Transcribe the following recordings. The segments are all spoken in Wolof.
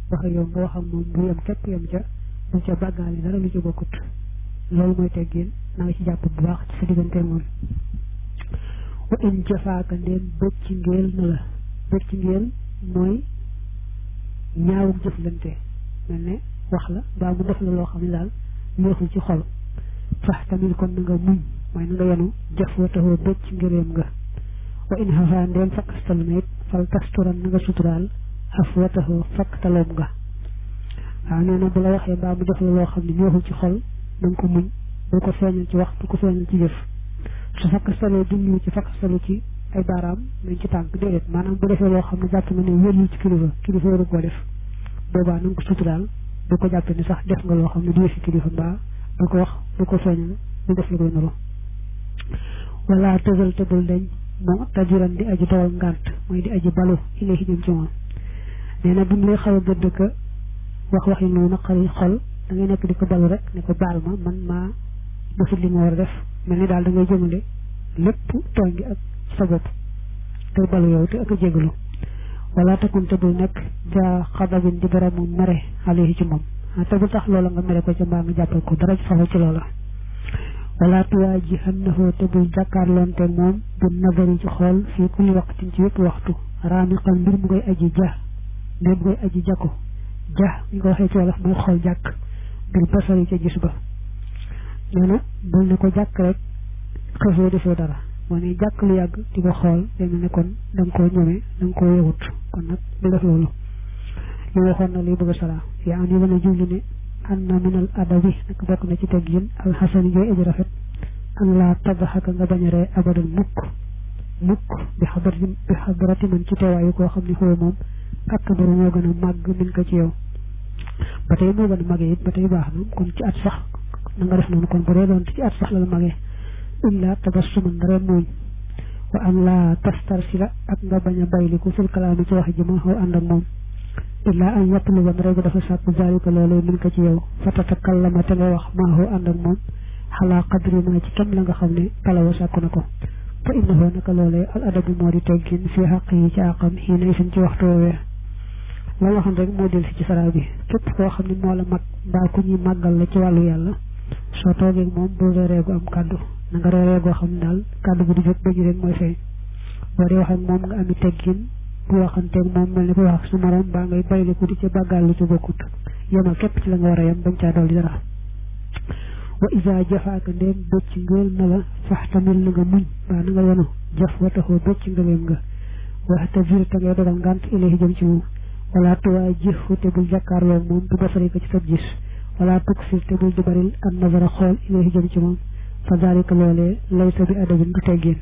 wax ak yow nga wax ak moom bu yem képp yem ca du ca bàggaale dara lu ca bokkut loolu mooy teggin na nga ci jàpp bu baax ci sa diggante moom wa in jafaaka ndéem bëcc ngeel na la bëcc ngeel mooy ñaawum jëflante mel ne wax la mbaa mu def la loo xam ne daal neexul ci xol fax tamit kon na nga muñ mooy na nga yenu jëf wa taxoo bëcc ngëleem nga wa in xafaa ndéem fakkastalu na it fal tasturan na nga suturaal xaf wa taxoo fakk taloom nga waaw nee na bu la waxee mbaa mu def la loo xam ne neexul ci xol na nga ko muñ bul ko feeñal ci wax bul ko feeñal ci jëf su fakkastalee jumlu ci fakkastalu ci ay baaraam nañ ci tànk déedéet maanaam bu defee loo xam ne jàpp nga ne wérul ci kilifa kilifa waru koo def boobaa na nga ko suturaal bu ko jàppee ni sax def nga loo xam ne du fi kilifa mbaa du ko wax du ko feeñal du def lu koy nuru wala tëgal te bul dañ moo tajiran di aji dawal ngànt mooy di aji balu ilayhi jëm ci moom nee na buñ lay xaw a gëdd ka wax wax yi lu naqari xol da ngay nekk di ko balu rek ne ko baal ma man maa defut li ma war a def mel ni daal da ngay jëmale lépp tooñ gi ak sa bopp te balu yow te ak a jégalu wala takun te bul nekk ja xadabin di boromu mere alayhi ci moom te bu tax loola nga mere ko ca mbaa nga jàppal ko dara faxu ci loola wala tuwaajihannahu te bul jàkkaarloonte moom bu nabari ci xool fii kulli waqtin ci yëpp waxtu raamiqal mbir mu koy aji ja mbir mu koy aji jako ja ñu ko waxee ci wolof mooy xool jàkk bil basari ca gis ba nee na bul ne ko jàkk rek xëfoo defoo dara moo ne jàkk lu yàgg di ko xool day mel ne kon da nga koo ñome da nga koo yewut kon nag bu def loolu li waxoon na liy bëgg a sara yaa am yi mën a jublu ne an na minal adabi nag bokk na ci teggin alxasani jooy aji rafet an laa tabaxaka nga bañ a ree abadan mukk mukk bi xadarati bi xadarati man ci teewaayu koo xam ne xëy moom ak baru moo gën a màgg min ko ci yow ba tey moo gën a màggee it ba tey baax na kon ci at sax na nga def noonu kon bu dee doon ci at sax la la màggee illa tabassuman dara muuñ wa an laa tastarsila ak nga bañ a bayliku fil kalaami ci wax ji ma xaw ànd ak moom illa an yatluba ndara bu dafa sàkk zalika loolu min ko ci yow fa tatakallama te nga wax maa xaw ànd ak moom xalaa qadri ma ci kem la nga xam ne talawa sàkku na ko fa innahu naka loolee al adabu moo di teggin fii xaq yi ci àqam xii nay suñ ci waxtu woowee la waxoon rek moo del si ci sara bi képp koo xam ne moo la mag mbaa ku ñuy màggal la ci wàllu yàlla soo toogee moom bul reeree gu am kàddu na nga reeree goo xam ne daal kàddu bu di jóg ba ji rek mooy feeñ boo dee wax ak moom nga ami teggin bu waxanteeg moom mel ni ko wax ak sa morom mbaa ngay bayliku di ca bàggaal lu ci bokkut yemal képp ci la nga war a yem bañ caa dolli dara wa isa jafaaka ndéem bëcc ngeel na la faxtamil na nga muñ mbaa na nga yenu jaf wa taxoo bëcc ngeleem nga waxta vir te ngay dogal ngànt ilahi jëm ci moom wala tuwaa jëfu te bul jàkkaarloo moom du basari ko ci sab gis wala tuksir te bul di baril an nazara xool ilahi jëm ci moom fa dalika loolee laysa bi adabin du teggin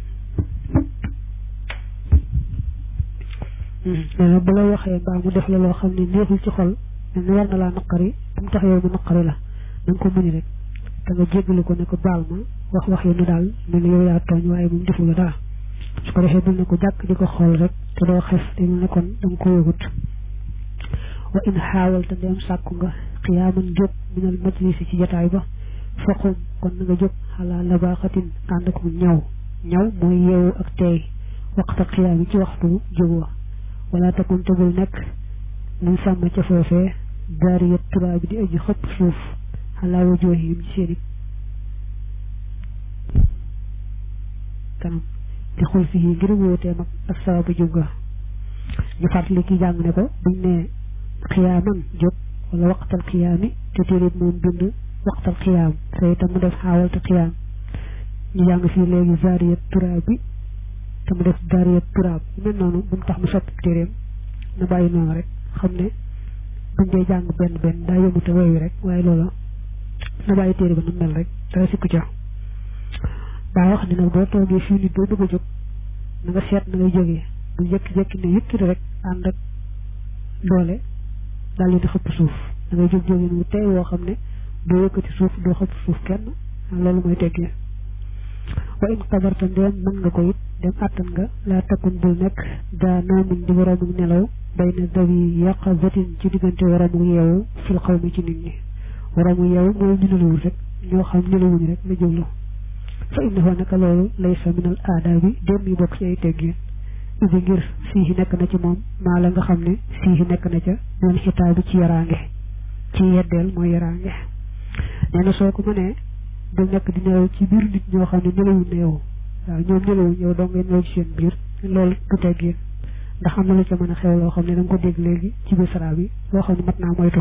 nee na bu la waxee mbaa mu def la loo xam ne neexul ci xol mel ni war na laa naqari bu mu tax yow mu naqari la na nga ko muñi rek te nga jéggalu ko ne ko baal ma wax wax yi nu daal mel ni yow yaa tooñ waaye moom defu la dara su ko defee bul ne ko jàkk di ko xool rek te doo xef te mel ne kon da nga ko yëgut wa in xaawal te ndeem sàkku nga xiyaaman jóg minal majlisi ci jataay ba faqum kon na nga jóg xalaa labaaxatin ànd ak ñaw ñaw mooy yeewu ak teey waxta xiyaam yi ci waxtu jóg wa wala takun tegul nekk muy sàmm ca foofee daariyat turaa bi di aji xëpp suuf xalaa wa joohim ci seeni kanam di xul fi ngir wóotee mag ak sababu jóg ga ñu fàttali ki jàng ne ko buñ ne xiyaaman jóg wala waxtal xiyaami te téeréet moom bind waxtal xiyaam te itam mu def xaawal te xiyaam ñu jàng fii léegi zaariyat turaab bi te mu def zaariyat turaab mel noonu bu mu tax mu soppi téeréem na bàyyi noonu rek xam ne buñ dee jàng benn benn daa yëmute woy wi rek waaye loola na bàyyi téere ba nu mel rek dara sikku ca daa wax ne nag boo toogee fii nit boo bëgg a jóg na nga seet na ngay jógee bu jékki-jékki ne yëkkati rek ànd ak doole daal di xëpp suuf da ngay jóg jógee nu tey woo xam ne doo yëkkati suuf doo xëpp suuf kenn loolu mooy teggee wa in qadarta ndeem mën nga ko it dem àttan nga laa takkun bul nekk daa noomin di waroomu nelaw bay na dawi yaqazatin ci diggante waroomu yeewu fil xaw mi ci nit ñi waroomu yeewu mooy ñu nelawul rek ñoo xam nelawuñu rek la jublu fa innahu naka loolu laysa min al aadaabi dem yi bokk ci ay teggin idi ngir fii nekk na ci moom maa la nga xam ne fii nekk na ca ñoon xitaa bi ci yaraange ci yeddeel mooy yaraange nee na soo ko mënee du nekk di nelaw ci biir nit ñoo xam ne nelawuñ ne yow waaw ñoom nelawuñ yow doo ngay nelaw ci seen biir loolu du teggin ndax am na lu ca mën a xew loo xam ne da nga ko dégg léegi ci biir sara bi loo xam ne mat naa moytu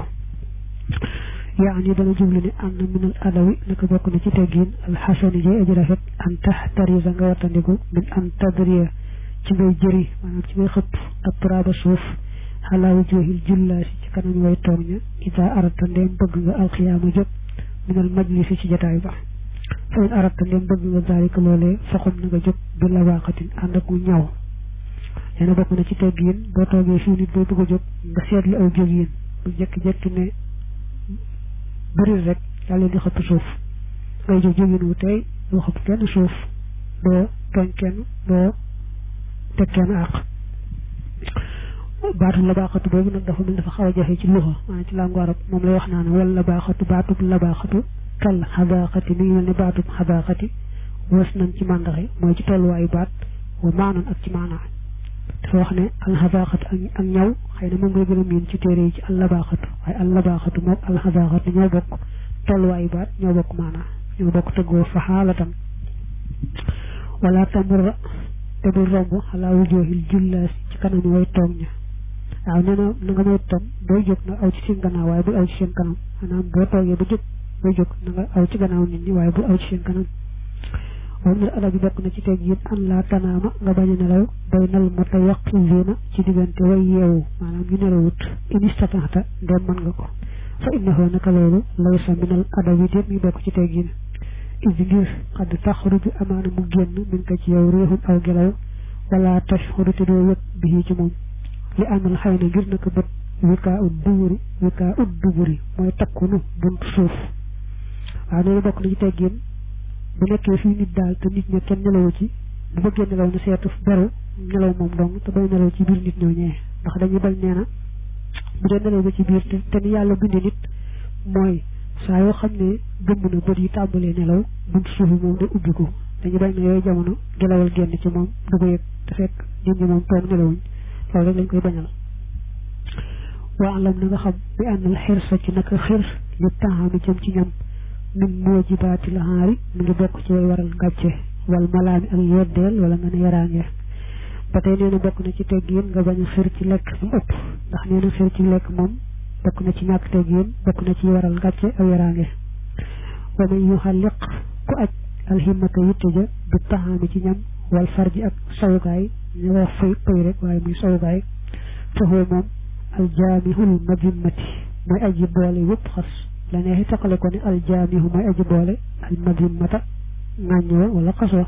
yaa ni dana jublu ne am na minal adawi naka bokk na ci teggin alxasani jay aji rafet an tax tarisa nga wattandiku min an tadriya ci ngay jëri maanaam ci ngay xëpp ak turaaba suuf xalaa wujuhil jullaasi ci kanam way toog ña ida arata ndéem bëgg nga alxiyaama jóg minal majlisi ci jataay ba fa in arata ndéem bëgg nga zaalika loolee faxum na nga jóg bi labaaxatin ànd ak mu ñaw nee na bokk na ci teggin boo toogee fii nit boo bëgg a jóg nga seetlu aw jóg yéen bu jekki-jekki ne bëri rek daal leen di xëpp suuf ngay jóg jógin wu tey doo xëpp kenn suuf doo tooñ kenn doo teg kenn àq baatu labaaxatu boobu nag dafa mel dafa xaw a jafe ci luxa maanaam ci làngu arab moom lay wax naan wala labaaxatu baatub labaaxatu kal xadaaxati mi ngi mel ne baatub xadaaxati was nañ ci màndaxe mooy ci tolluwaayu baat wa maanan ak ci maanaa dafa wax ne alxadaaxatu ak ñaw xëy na moom ngay gën a miin ci téere yi ci allabaaxatu waaye allabaaxatu moom alxadaaxatu ñoo bokk tolluwaayu baat ñoo bokk maanaa ñoo bokk tëggoo fa xaalatan wala tamurra te bul romb xalaa wujoohil jullaas ci kanam way toog ña waaw nee na na nga may tam booy jóg na aw ci seen gannaaw waaye bul aw ci seen kanam maanaam boo toogee ba jóg booy jóg na nga aw ci gannaaw nit ñi waaye bul aw ci seen kanam moom ne ala bi bokk na ci teg yéen an laa tanaama nga bañ a nelaw bay nal mata yaqizina ci diggante way yeewu maanaam ñu nelawut in istataxta ndem mën nga ko fa innahu naka loolu laysa minal adabi déet mi bokk ci teg yéen is ngir xadd taxruju amaana mu génn min ko ci yow réexum aw gelaw wala tashxuru te doo yëg bi ci moom li amal xëy na ngir naka bët wikaa ut duburi wikaa ut duburi mooy takkunu bunt suuf waaw nee na bokk na ci teggin bu nekkee fii nit daal te nit ña kenn nelawu ci bu bëggee nelaw na seetu beru nelaw moom dong te bay nelaw ci biir nit ñoo ñee ndax dañuy bañ nee na bu dee nelaw ba ci biir te te ni yàlla bindi nit mooy saa yoo xam ne gëmm na bët yi tàmbalee nelaw bunt suuf yi moom day ubbiku dañu bañ na yooyu jamono gelawal génn ci moom du ko yëg te fekk nit ñi moom toog nelawuñ loolu rek lañ koy bañal waa alam na nga xam bi àndal xirsa ci naka xir li taxaami jëm ci ñam min moojibaati la xaari mi ngi bokk ci way waral ngàcce wal malaami ak yeddeel wala nga ne yaraange ba tey nee na bokk na ci teggin nga bañ a xir ci lekk mu ëpp ndax nee na xir ci lekk moom bokk na ci ñàkk teggin bokk na ci waral ngàcce ak yaraange wa man yuxalliq ku aj alhimmata yitte ja bi taxaami ci ñam wal farji ak sawukaay ñu wax fay pay rek waaye muy sawukaay foofu moom aljaamihul madimmati mooy aji boole yëpp xas la neexi taqale ko ne aljaamihu mooy aji boole al madimmata ŋàññoo wala xaswa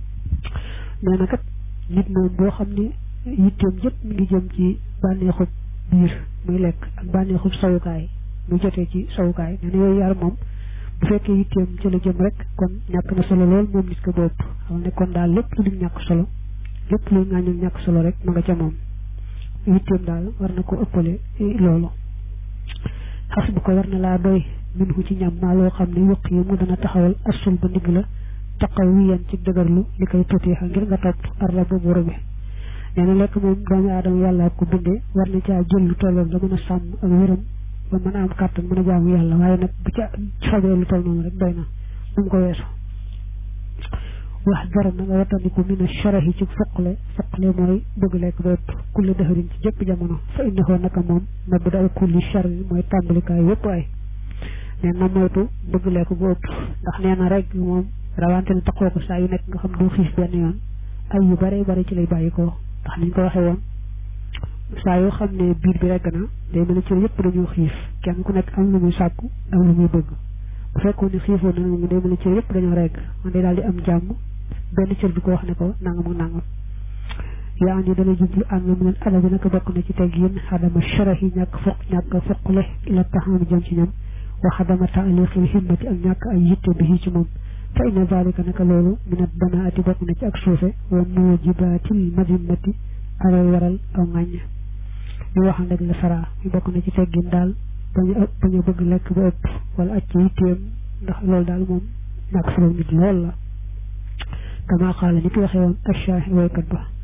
nee na kat nit moom boo xam ne yitteem yëpp mi ngi jëm ci bànneexub biir muy lekk ak bànneexub sawukaay muy jotee ci sawukaay nee na yooyu yaar moom bu fekkee yitteem ci la jëm rek kon ñàkk na solo lool moom nit ko bopp xam ne kon daal lépp lu dul ñàkk solo lépp luy ŋàññul ñàkk solo rek ma nga ca moom yitteem daal war na ko ëppale loolu xas bu ko war na laa doy min hu ci ñam maa loo xam ne yuq yi mu dana taxawal asul ba ndigg la taqaw wiyan ci dëgërlu li koy tutiixa ngir nga topp arla ba buuru bi nee na lekk moom doomu aadama yàlla ko bindee war na caa jël lu tolloon la mën a sàmm ak wéram ba mën a am kàttan mën a jaamu yàlla waaye nag bu ca fajee lu toll noonu rek doy na bu mu ko weesu wax dara na nga wattandiku min a sharahi ci foqle foqle mooy bëgg lekk ba ëpp kulli dëxërin ci jëpp jamono fa innahu naka moom mabda kulli sharri mooy tàmbalikaay yëpp ay nee na moytu bëgg lekk bu ëpp ndax nee na rek moom rawante ne taxoo ko saa yu nekk nga xam du xiif benn yoon ay yu bare bare ci lay bàyyi ko ndax niñ ko waxee woon saa yoo xam ne biir bi regg na day mel ne ci yëpp dañoo xiif kenn ku nekk am lu muy sàkku am lu muy bëgg bu fekkoon ne xiifoon na moom day mel ne ci yëpp dañoo regg man day daal di am jàmm benn cër bi ko wax ne ko nangam ak nangam yaa ngi dana jublu am na mu ne ala bi naka bokk na ci teg yéen xadama sharahi ñàkk foq ñàkk foqle ila taxaami jëm ci ñam wa xadama taaliqil himmati ak ñàkk ay yitte bi ci moom fa inna zalika naka loolu minat banaati bokk na ci ak suufe wa mujibaatil madimmati alay waral aw ŋàññ ñu waxan rek la sara ñu bokk na ci teggin daal bañu ëpp bañu bëgg lekk ba ëpp wala aj ci yitteem ndax loolu daal moom ñàkk solo nit lool la kama xaala ni ki waxee woon ashaahi waykat ba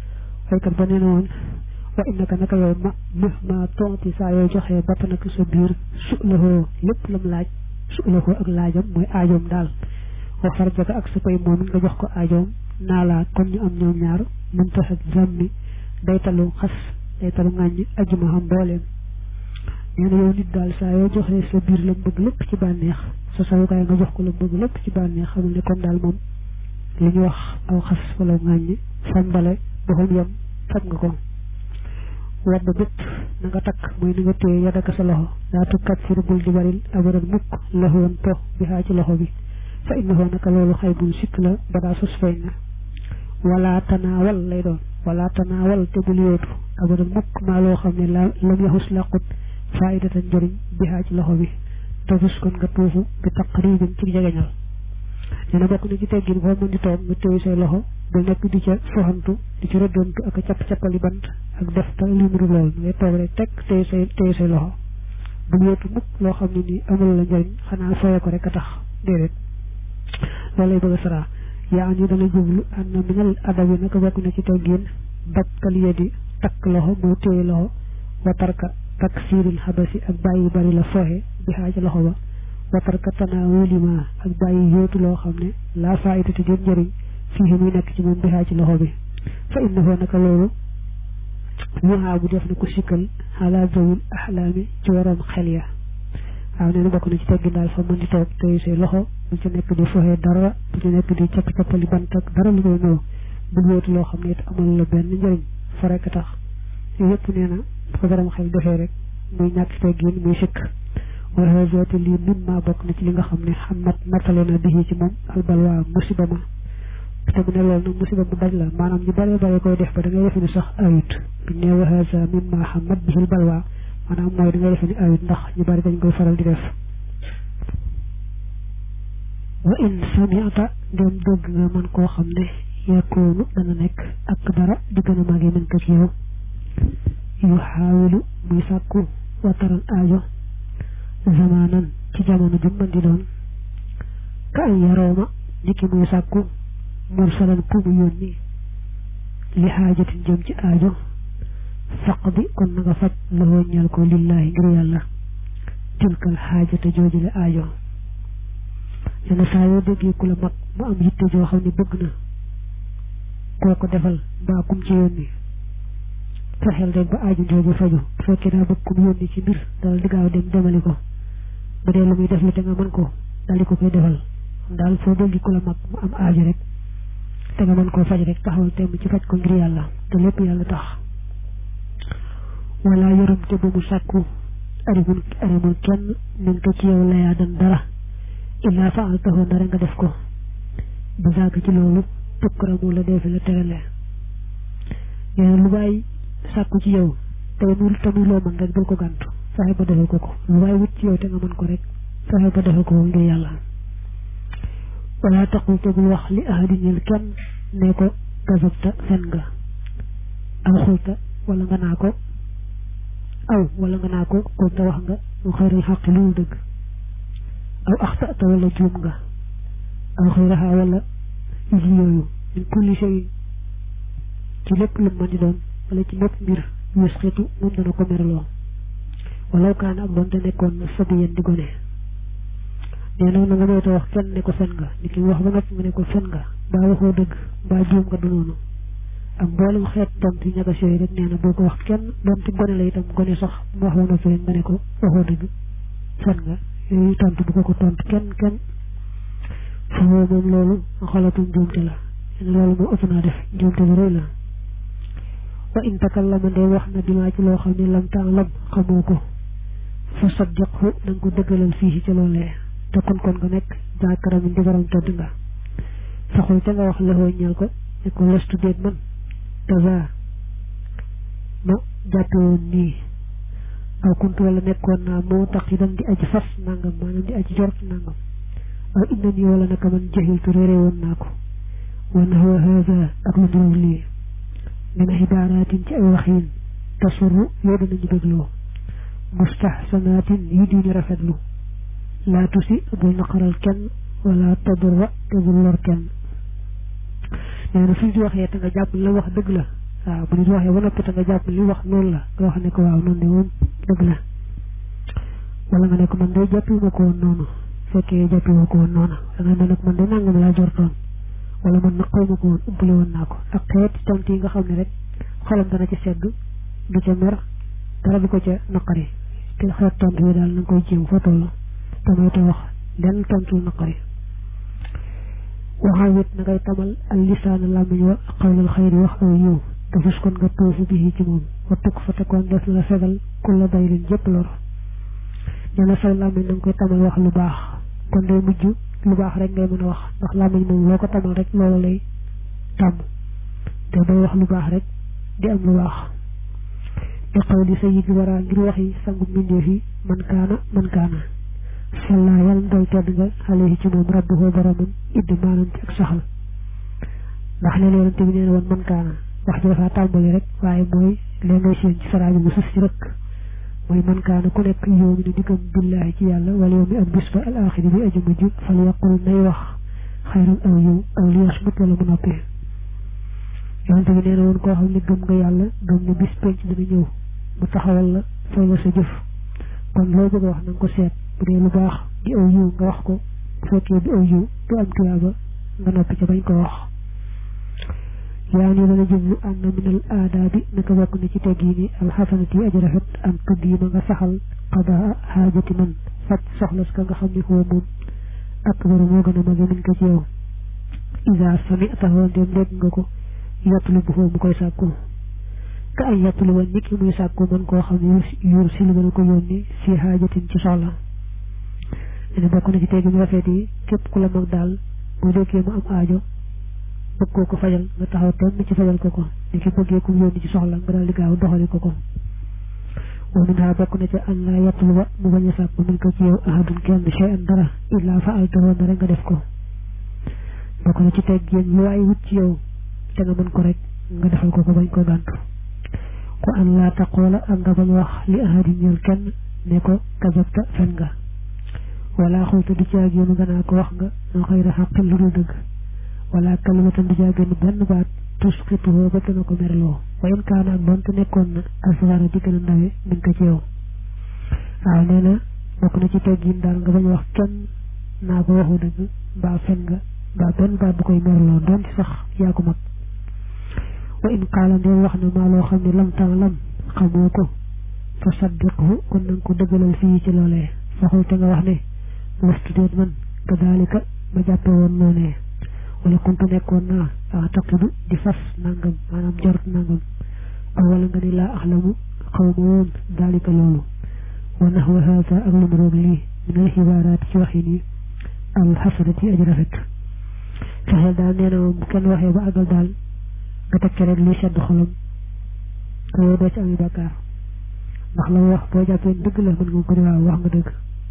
waykat ba nee na woon wa innaka naka yow ma ma ma tonti saa yoo joxee batt nag sa biir su lahoo lépp lam laaj su lahoo ak laajam mooy aajoom daal wa farjaka ak sa pay moom nga jox ko aajoom naa laa kon ñu am ñoom ñaar mun taxat zammi day talu xas day talu ŋàññ ajuma xam mbooleem nee na yow nit daal saa yoo joxee sa biir lam bëgg lépp ci bànneex sa sawukaay nga jox ko lam bëgg lépp ci bànneex xamal ne kon daal moom li ñu wax aw xas wala ŋàññ fam bale ba fam yem fab nga ko wadd bépp na nga takk mooy ni nga téye yadaka sa loxo daa tukkat fir bul di baril abadan mukk laxoon po bi xaa ci loxo bi fa innahu naka loolu xay bul sikk la ba daa sos feeñ na wala tanaawal lay doon wala tanaawal te bul yootu abadan mukk maa loo xam ne la lam yaxus laqut faidatan njëriñ bi xaa ci loxo bi te gis kon nga tuufu bi taqribin ci jegeñal nee na bokk na ci teggin boo mën di toog nga téye say loxo ba nekk di ca soxantu di ci rëddantu ak capp-cappali bant ak def ta li mu lool ngay toog rek teg téye say téye say loxo bu yootu mukk loo xam ne nii amul la njëriñ xanaa fooye ko rek a tax déedéet loolu lay bëgg a saraa yaa am ñu dana jublu am na minal adab yi naka bokk na ci teggin bakkal yedi takk loxo moo téye loxo wa tarka takk siiril xabasi ak bàyyi bari la fooxe bi xaaja loxo ba watarka tanaawulima ak bàyyi yóotu loo xam ne laa faayidati jot njëriñ fii muy nekk ci moom bi xaa ci loxo bi fa innahu naka loolu ñuxaa bu def na ko sikkal xalaa zawul axlaami ci waroom xel ya waaw nee na bokk na ci teggin daal fa mën di toog tey say loxo bu ci nekk di foxee dara bu ci nekk di capp-cappali bant ak dara lu koy ñëw bul yóotu loo xam ne it amal la benn njëriñ fa rekk tax yëpp nee na fa borom xel defee rek muy ñàkk teggin muy sikk wala hazaati lii min maa bokk na ci li nga xam ne xamat nattale na bii ci moom albalwaa musiba ma te mu ne loolu nag musiba mu daj la maanaam ñu bare bare koy def ba da ngay defe ni sax ayut bu ne wa haza min maa xamat bihil balwaa maanaam mooy da ngay defe ni ayut ndax ñu bari dañ koy faral di def wa in samiata ndem dégg nga man koo xam ne yakoonu dana nekk ak dara di gën a màggee mën ko ci yow yu xaawilu muy sàkku wataran aajo zamanan ci jamono ju mën di doon ka ay yarooma niki muy sàkku mursalan ku mu yónni li xaajatin jëm ci aajo faq bi kon na nga faj loxoo ñeel ko lillaahi ngir yàlla tilkal xaajata joojule aajo yenn saa yoo déggee ku la mag mu am yitte joo xam ne bëgg na koo ko defal mbaa kum ci yónni fexeel rek ba aajo jooju faju bu fekkee daa bëgg kum yónni ci mbir dal di gaaw dem demali ko bu dee lu muy def li te nga mën ko daal di ko koy defal daal foo dégg ku la mag mu am aajo rek te nga mën koo faj rek taxawal temm ci faj ko ngir yàlla te lépp yàlla tax wala yërëm te ba mu sàkku arimul arimul kenn nin ko ci yow layaa dan dara illaa faal taxoon dara nga def ko ba sàgg ci loolu tukkaramu la deefi la terale nee lu bàyyi sàkku ci yow te muy te muy loo mën rek bul ko gàntu fexe ba defal ko ko lu waaye wut ci yow te nga mën ko rek fexe ba defal ko ngir yàlla wala taqul te bul wax li ahadi ñel kenn ne ko gazabta fen nga aw xulta wala nga naa ko aw wala nga naa ko kon te wax nga mu xëyral xaq lu dëgg aw axtata wala juum nga aw xëyraha wala yi yooyu min kulli shay ci lépp lu mën di doon wala ci lépp mbir yusxitu moom dana ko merloo walaw kaana ak doonte nekkoon na sabiyan di gone nee na na nga moytu wax kenn ne ko fen nga nit ki wax ba noppi nga ne ko fen nga mbaa waxoo dëgg mbaa juum nga du noonu ak mboolem xeet tontu yi ñagas yooyu rek nee na boo ko wax kenn doonte gone la itam gone sax mu wax ba noppi rek nga ne ko waxoo dëgg fen nga yooyu tontu bu ko ko tontu kenn kenn foofu moom loolu xalatum njuumte la loolu moo ëpp naa def njuumte lu rëy la wa in takallama ndee wax na bimaa ci loo xam ne lam taalam xamoo ko fa saddiqhu na nga ko dëggalal fii ci loolee te kon kon nga nekk jaakaram di borom tëdd nga saxul ca nga wax lëxoo ñeel ko ne ko lestu déet man kaza ma jàppe woon nii aw kuntu wala nekkoon naa moo tax itam di aji fas nangam maanaam di aji jort nangam aw inna nii wala naka man jahiltu réere woon naa ko wa nahwa haza ak lu nduróog lii min xibaaraatin ci ay waxiin tasuru yoo danañu bégloo mustahsanatin yi diñu rafetlu laa tusi bul naqaral kenn wala tadurra te bul lor kenn nee na suñ di waxee te nga jàpp la wax dëgg la waaw bu nit waxee ba noppi te nga jàpp li wax noonu la nga wax ne ko waaw noonu de moom dëgg la wala nga ne ko man day jàppiwuma ko woon noonu fekkee jàppiwuma ko woon noonu da nga ne nag man de nangam laa jortoon wala man nag xaw ma ko woon ubbale woon naa ko ak xeeti tont yi nga xam ne rek xolam dana ci sedd du ca mer dara du ko ca naqari te xeet tont yi daal na nga koy jéem fa toll te mooy te wax lenn tontul naqari waxal wit na ngay tamal al lisaana làmmiñ wa xawlal xayri wax aw yiw te fus kon nga tuufu bi ci moom wa tukk fa te kon def na la fegal kulla dayrin jëpp lor nee na say làmmiñ na nga koy tamal wax lu baax kon day mujj lu baax rek ngay mën a wax ndax làmmiñ moom loo ko tamal rek loolu lay tàmm te day wax lu baax rek di am lu baax di xaw li sayid wara ngir wax yi sangu mbindeef yi man kaana man kaana salla yàlla doy tedd nga alayhi ci moom rabbuhu boromam idd maanaam ci ak saxal ndax leen yonente bi nee na woon man kaana wax ji dafa tàmbali rek waaye mooy leen ngay seen ci saraaji mu sus ci rek mooy man kaana ku nekk yow mi ne diggam billaahi ci yàlla wala yow mi am bis ba al axiri bi aju mujj fal yaqul nay wax xayran aw yow aw li yasmut wala mu noppee yonente bi nee na woon koo xam ne gëm nga yàlla gëm ne bis penc dina ñëw mu taxawal la fay la sa jëf kon loo bëgg a wax na nga ko seet bu dee lu baax di aw yiw nga wax ko bu fekkee di aw yiw du am tuyaaba nga noppi ca bañ ko wax yaa ni dana jublu am na minal aadaabi naka bokk na ci tegg yi ni alxasanati yi aji rafet am tudd yi ma nga saxal qadaa xaajati man faj soxla ka nga xam ne koo moom akbaru moo gën a mage min ko ci yow isa sami taxawoon dem dégg nga ko yottulu bu foo mu koy sàkku ka ay yottulu woon nit ki muy sàkku mën koo xam ne yuur si lu gën a ko yónni si xaajatin ci soxla ne bokk na ci tegg ñu rafet yi képp ku la mag daal boo déggee mu am aajo bëgg koo ko fajal nga taxaw temm ci fajal ko ko ni ki bëggee ku yónni ci soxla nga daal di gaaw doxali ko ko wa min ha bokk na ca an laa yatlu ba mu bañ a sàkk min ko ci yow ahadun kenn shay an dara illaa fa altawoon na rek nga def ko bokk na ci teg yéen lu waay wut ci yow te nga mën ko rek nga defal ko ko bañ ko gàntu ko an laa taqoola ak nga bañ wax li ahadin ñeel kenn ne ko kazabta fen nga wala xulta du caag yoonu nga naa ko wax nga noo xëy ra xaqin lu dul dëgg wala kalimatan di jaagénn benn baat tusqituhu ba dana ko merloo wa in kaana ak doonte nekkoon na asgara di gën a ndawe min ko ci yow waaw nee na bokk na ci teggin daal nga bañ wax kenn naa ko waxu dëgg mbaa fen nga mbaa benn baat bu koy merloo doonte sax yaa ko mag wa in qaala ndee wax na maa loo xam ne lam tan lam xamoo ko fa saddiqhu kon nanga ko dëggalal fii ci loolee faxul te nga wax ne wastu déet man kadaalika ma jàppe woon noonee wala kuntu nekkoon naa ah taqidu di fas nangam maanaam jorot nangam aw wala nga ne laa axlamu xaw ma woon daalika loolu wa naxwa haada ak lu mu roog lii min al xibaaraat ci waxin yi al xasanati aji rafet fexeel daal nee na moom bu kenn waxee ba àggal daal nga teg ci rek lii sedd xolam te yow doo ci ami bàkkaar ndax la wax boo jàppee dëgg la mën nga ko di waaw wax nga dëgg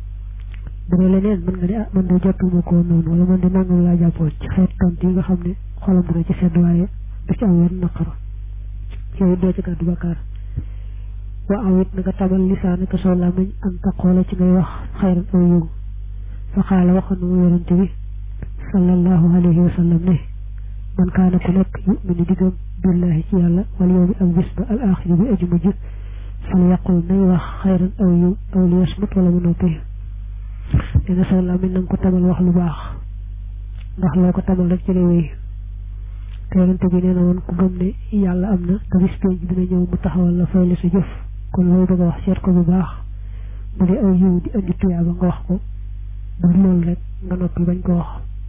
bu dee leneen mën nga ne ah man de jàppuma ko noonu wala man de nangam laa jàppoon ci xeet tont yi nga xam ne xolam dina ci sedd waaye du ci am wenn naqar yooyu doo ci gàddu bakkaar wa aw it na nga tabal lisaan ka soo làmmiñ am taqoola ci ngay wax xayran aw yiw fa xaala waxoon na mu yonente bi sallallahu alayhi wa sallam ne man kaana ku nekk yuminu diggam billahi ci yàlla wal yawmi ak bis ba al axiri bi aju mujj fal yaqul nay wax xayran aw yiw aw li yasmut wala mu noppi nee na sa làmmiñ na nga ko tamal wax lu baax ndax loo ko tamal rek ci réew yi te yonente bi nee na woon ku gëm ne yàlla am na te bis penc dina ñëw mu taxawal la fay la sa jëf kon loolu bëgg a wax seet ko bu baax bu dee aw yiw di indi tuyaaba nga wax ko bu loolu rek nga noppi bañ ko wax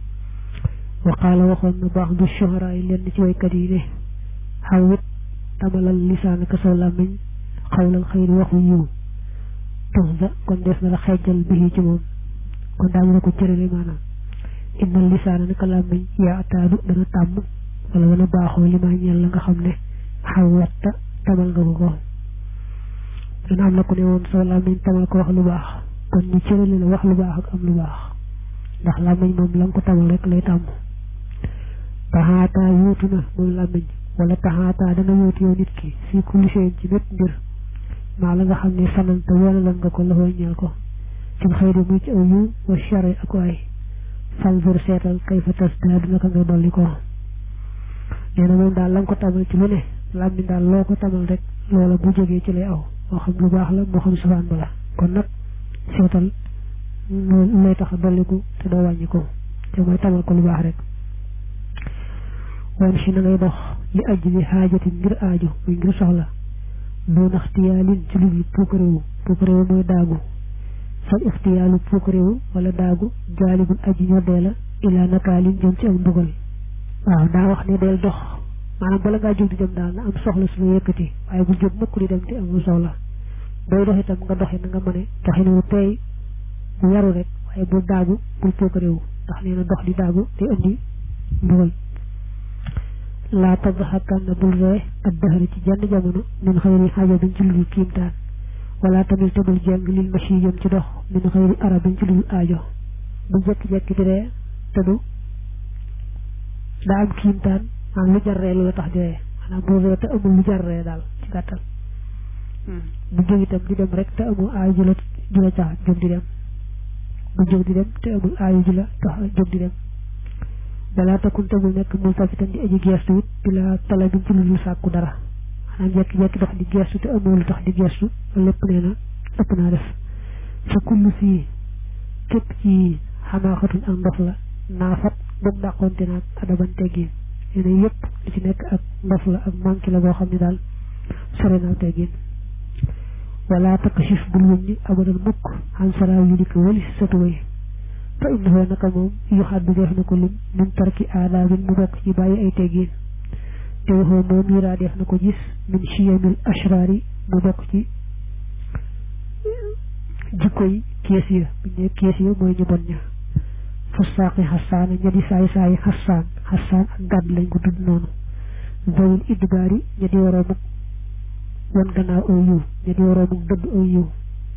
wa qaala waxoon na baax du shuhara yi lenn ci waykat yi ne xaw it tamalal lisaanaka saw làmmiñ xawlal xëyri waxu yiw tuxda kon des na la xeejal bi ci moom kon daañu la ko cërale maanaam innal lisaana naka làmmiñ yaa ataadu dana tàmm wala dana baaxoo li maa ñeel la nga xam ne xaw watta tamal nga ko ko dana am na ku ne woon soo làmmiñ tamal ko wax lu baax kon ñu cërale la wax lu baax ak am lu baax ndax làmmiñ moom la nga ko tamal rek lay tàmm taxaataa yuutu na moom làmmiñ wala taxaataa dana yuutu yow nit ki fii kulli shay'in ci bépp mbir maa la nga xam ne sanante wala lan nga ko loxoo ñeel ko ci xëyri muy ci aw yiw wa shari ak waay fanzur seetal kay fa tas daa dina ko ngay dolli ko nee na moom daal la nga ko tamal ci lu ne làmmiñ daal loo ko tamal rek loola bu jógee ci lay aw moo xam lu baax la moo xam safaan ba la kon nag seetal lay tax a dolliku te doo wàññi ko te mooy tamal ko lu baax rek wan si na ngay dox li ajj li xaajati ngir aaju muy ngir soxla doo nax tiyaalin ci lu dul puukaréewu puukaréewu mooy daagu fal ixtiyaalu puukaréewu wala daagu jaalibul aji ñoddee la ilaa nakaalin jëm ci am mbugal waaw daa wax ne del dox maanaam bala ngaa jóg di dem daal na am soxla su la yëkkati waaye bu jóg mukk di dem te amul soxla booy dox itam nga doxi na nga mëne doxin wu tey bu yaru rek waaye bul daagu bul puukaréewu ndax nee na dox di daagu te indi mbugal laa tadxakan na bul ree ak dëxëri ci jenn jamono min xëyri xaaja biñ ci ludul kiimtaan wala tamit te bul jeng lil machi jëm ci dox min xëyri arab biñ ci ludul aajo bu jekki-jekki di ree te du daa am kiimtaan maanaam lu jar ree lu la tax di ree maanaam bul ree te amul lu jar ree daal ci gàttal bu jóg itam di dem rek te amul aajo ju la ju la tax jóg di dem bu jóg di dem te amul aajo ju la tax jóg di dem balaa takkun te bul nekk mul tafitan di aji geestu it bila tala bi ci lu dul sàkku dara maanaam jekki-jekki dox di geestu te amul lu tax di geestu loolu lépp nee na ëpp naa def fa kullu fii képp ci xamaaxatun ak ndof la naafat ba mu dàqonte naag adaban teggin nee na yëpp li ci nekk ak ndof la ak manqué la boo xam ne daal sore naa teggin wala takkashif bul wëññi abadan mukk xam saraaw yu di ko wëli sa tuway fa innahu naka moom yu xaddu def na ko lim min tarki aadaabin mu bokk ci bàyyi ay teggin te waxoo moom yuraa def na ko gis min chiyamil ashraari mu bokk ci jikko yi kees ya bu ñu ne kees ya mooy ñu bon ña fusaaqi xasaana ña di saay saay xasaan xasaan ak gàdd lañ ko tudd noonu zawil idbaari ña di waroomuk wan gannaaw aw yiw ña di waroomuk dëdd aw yiw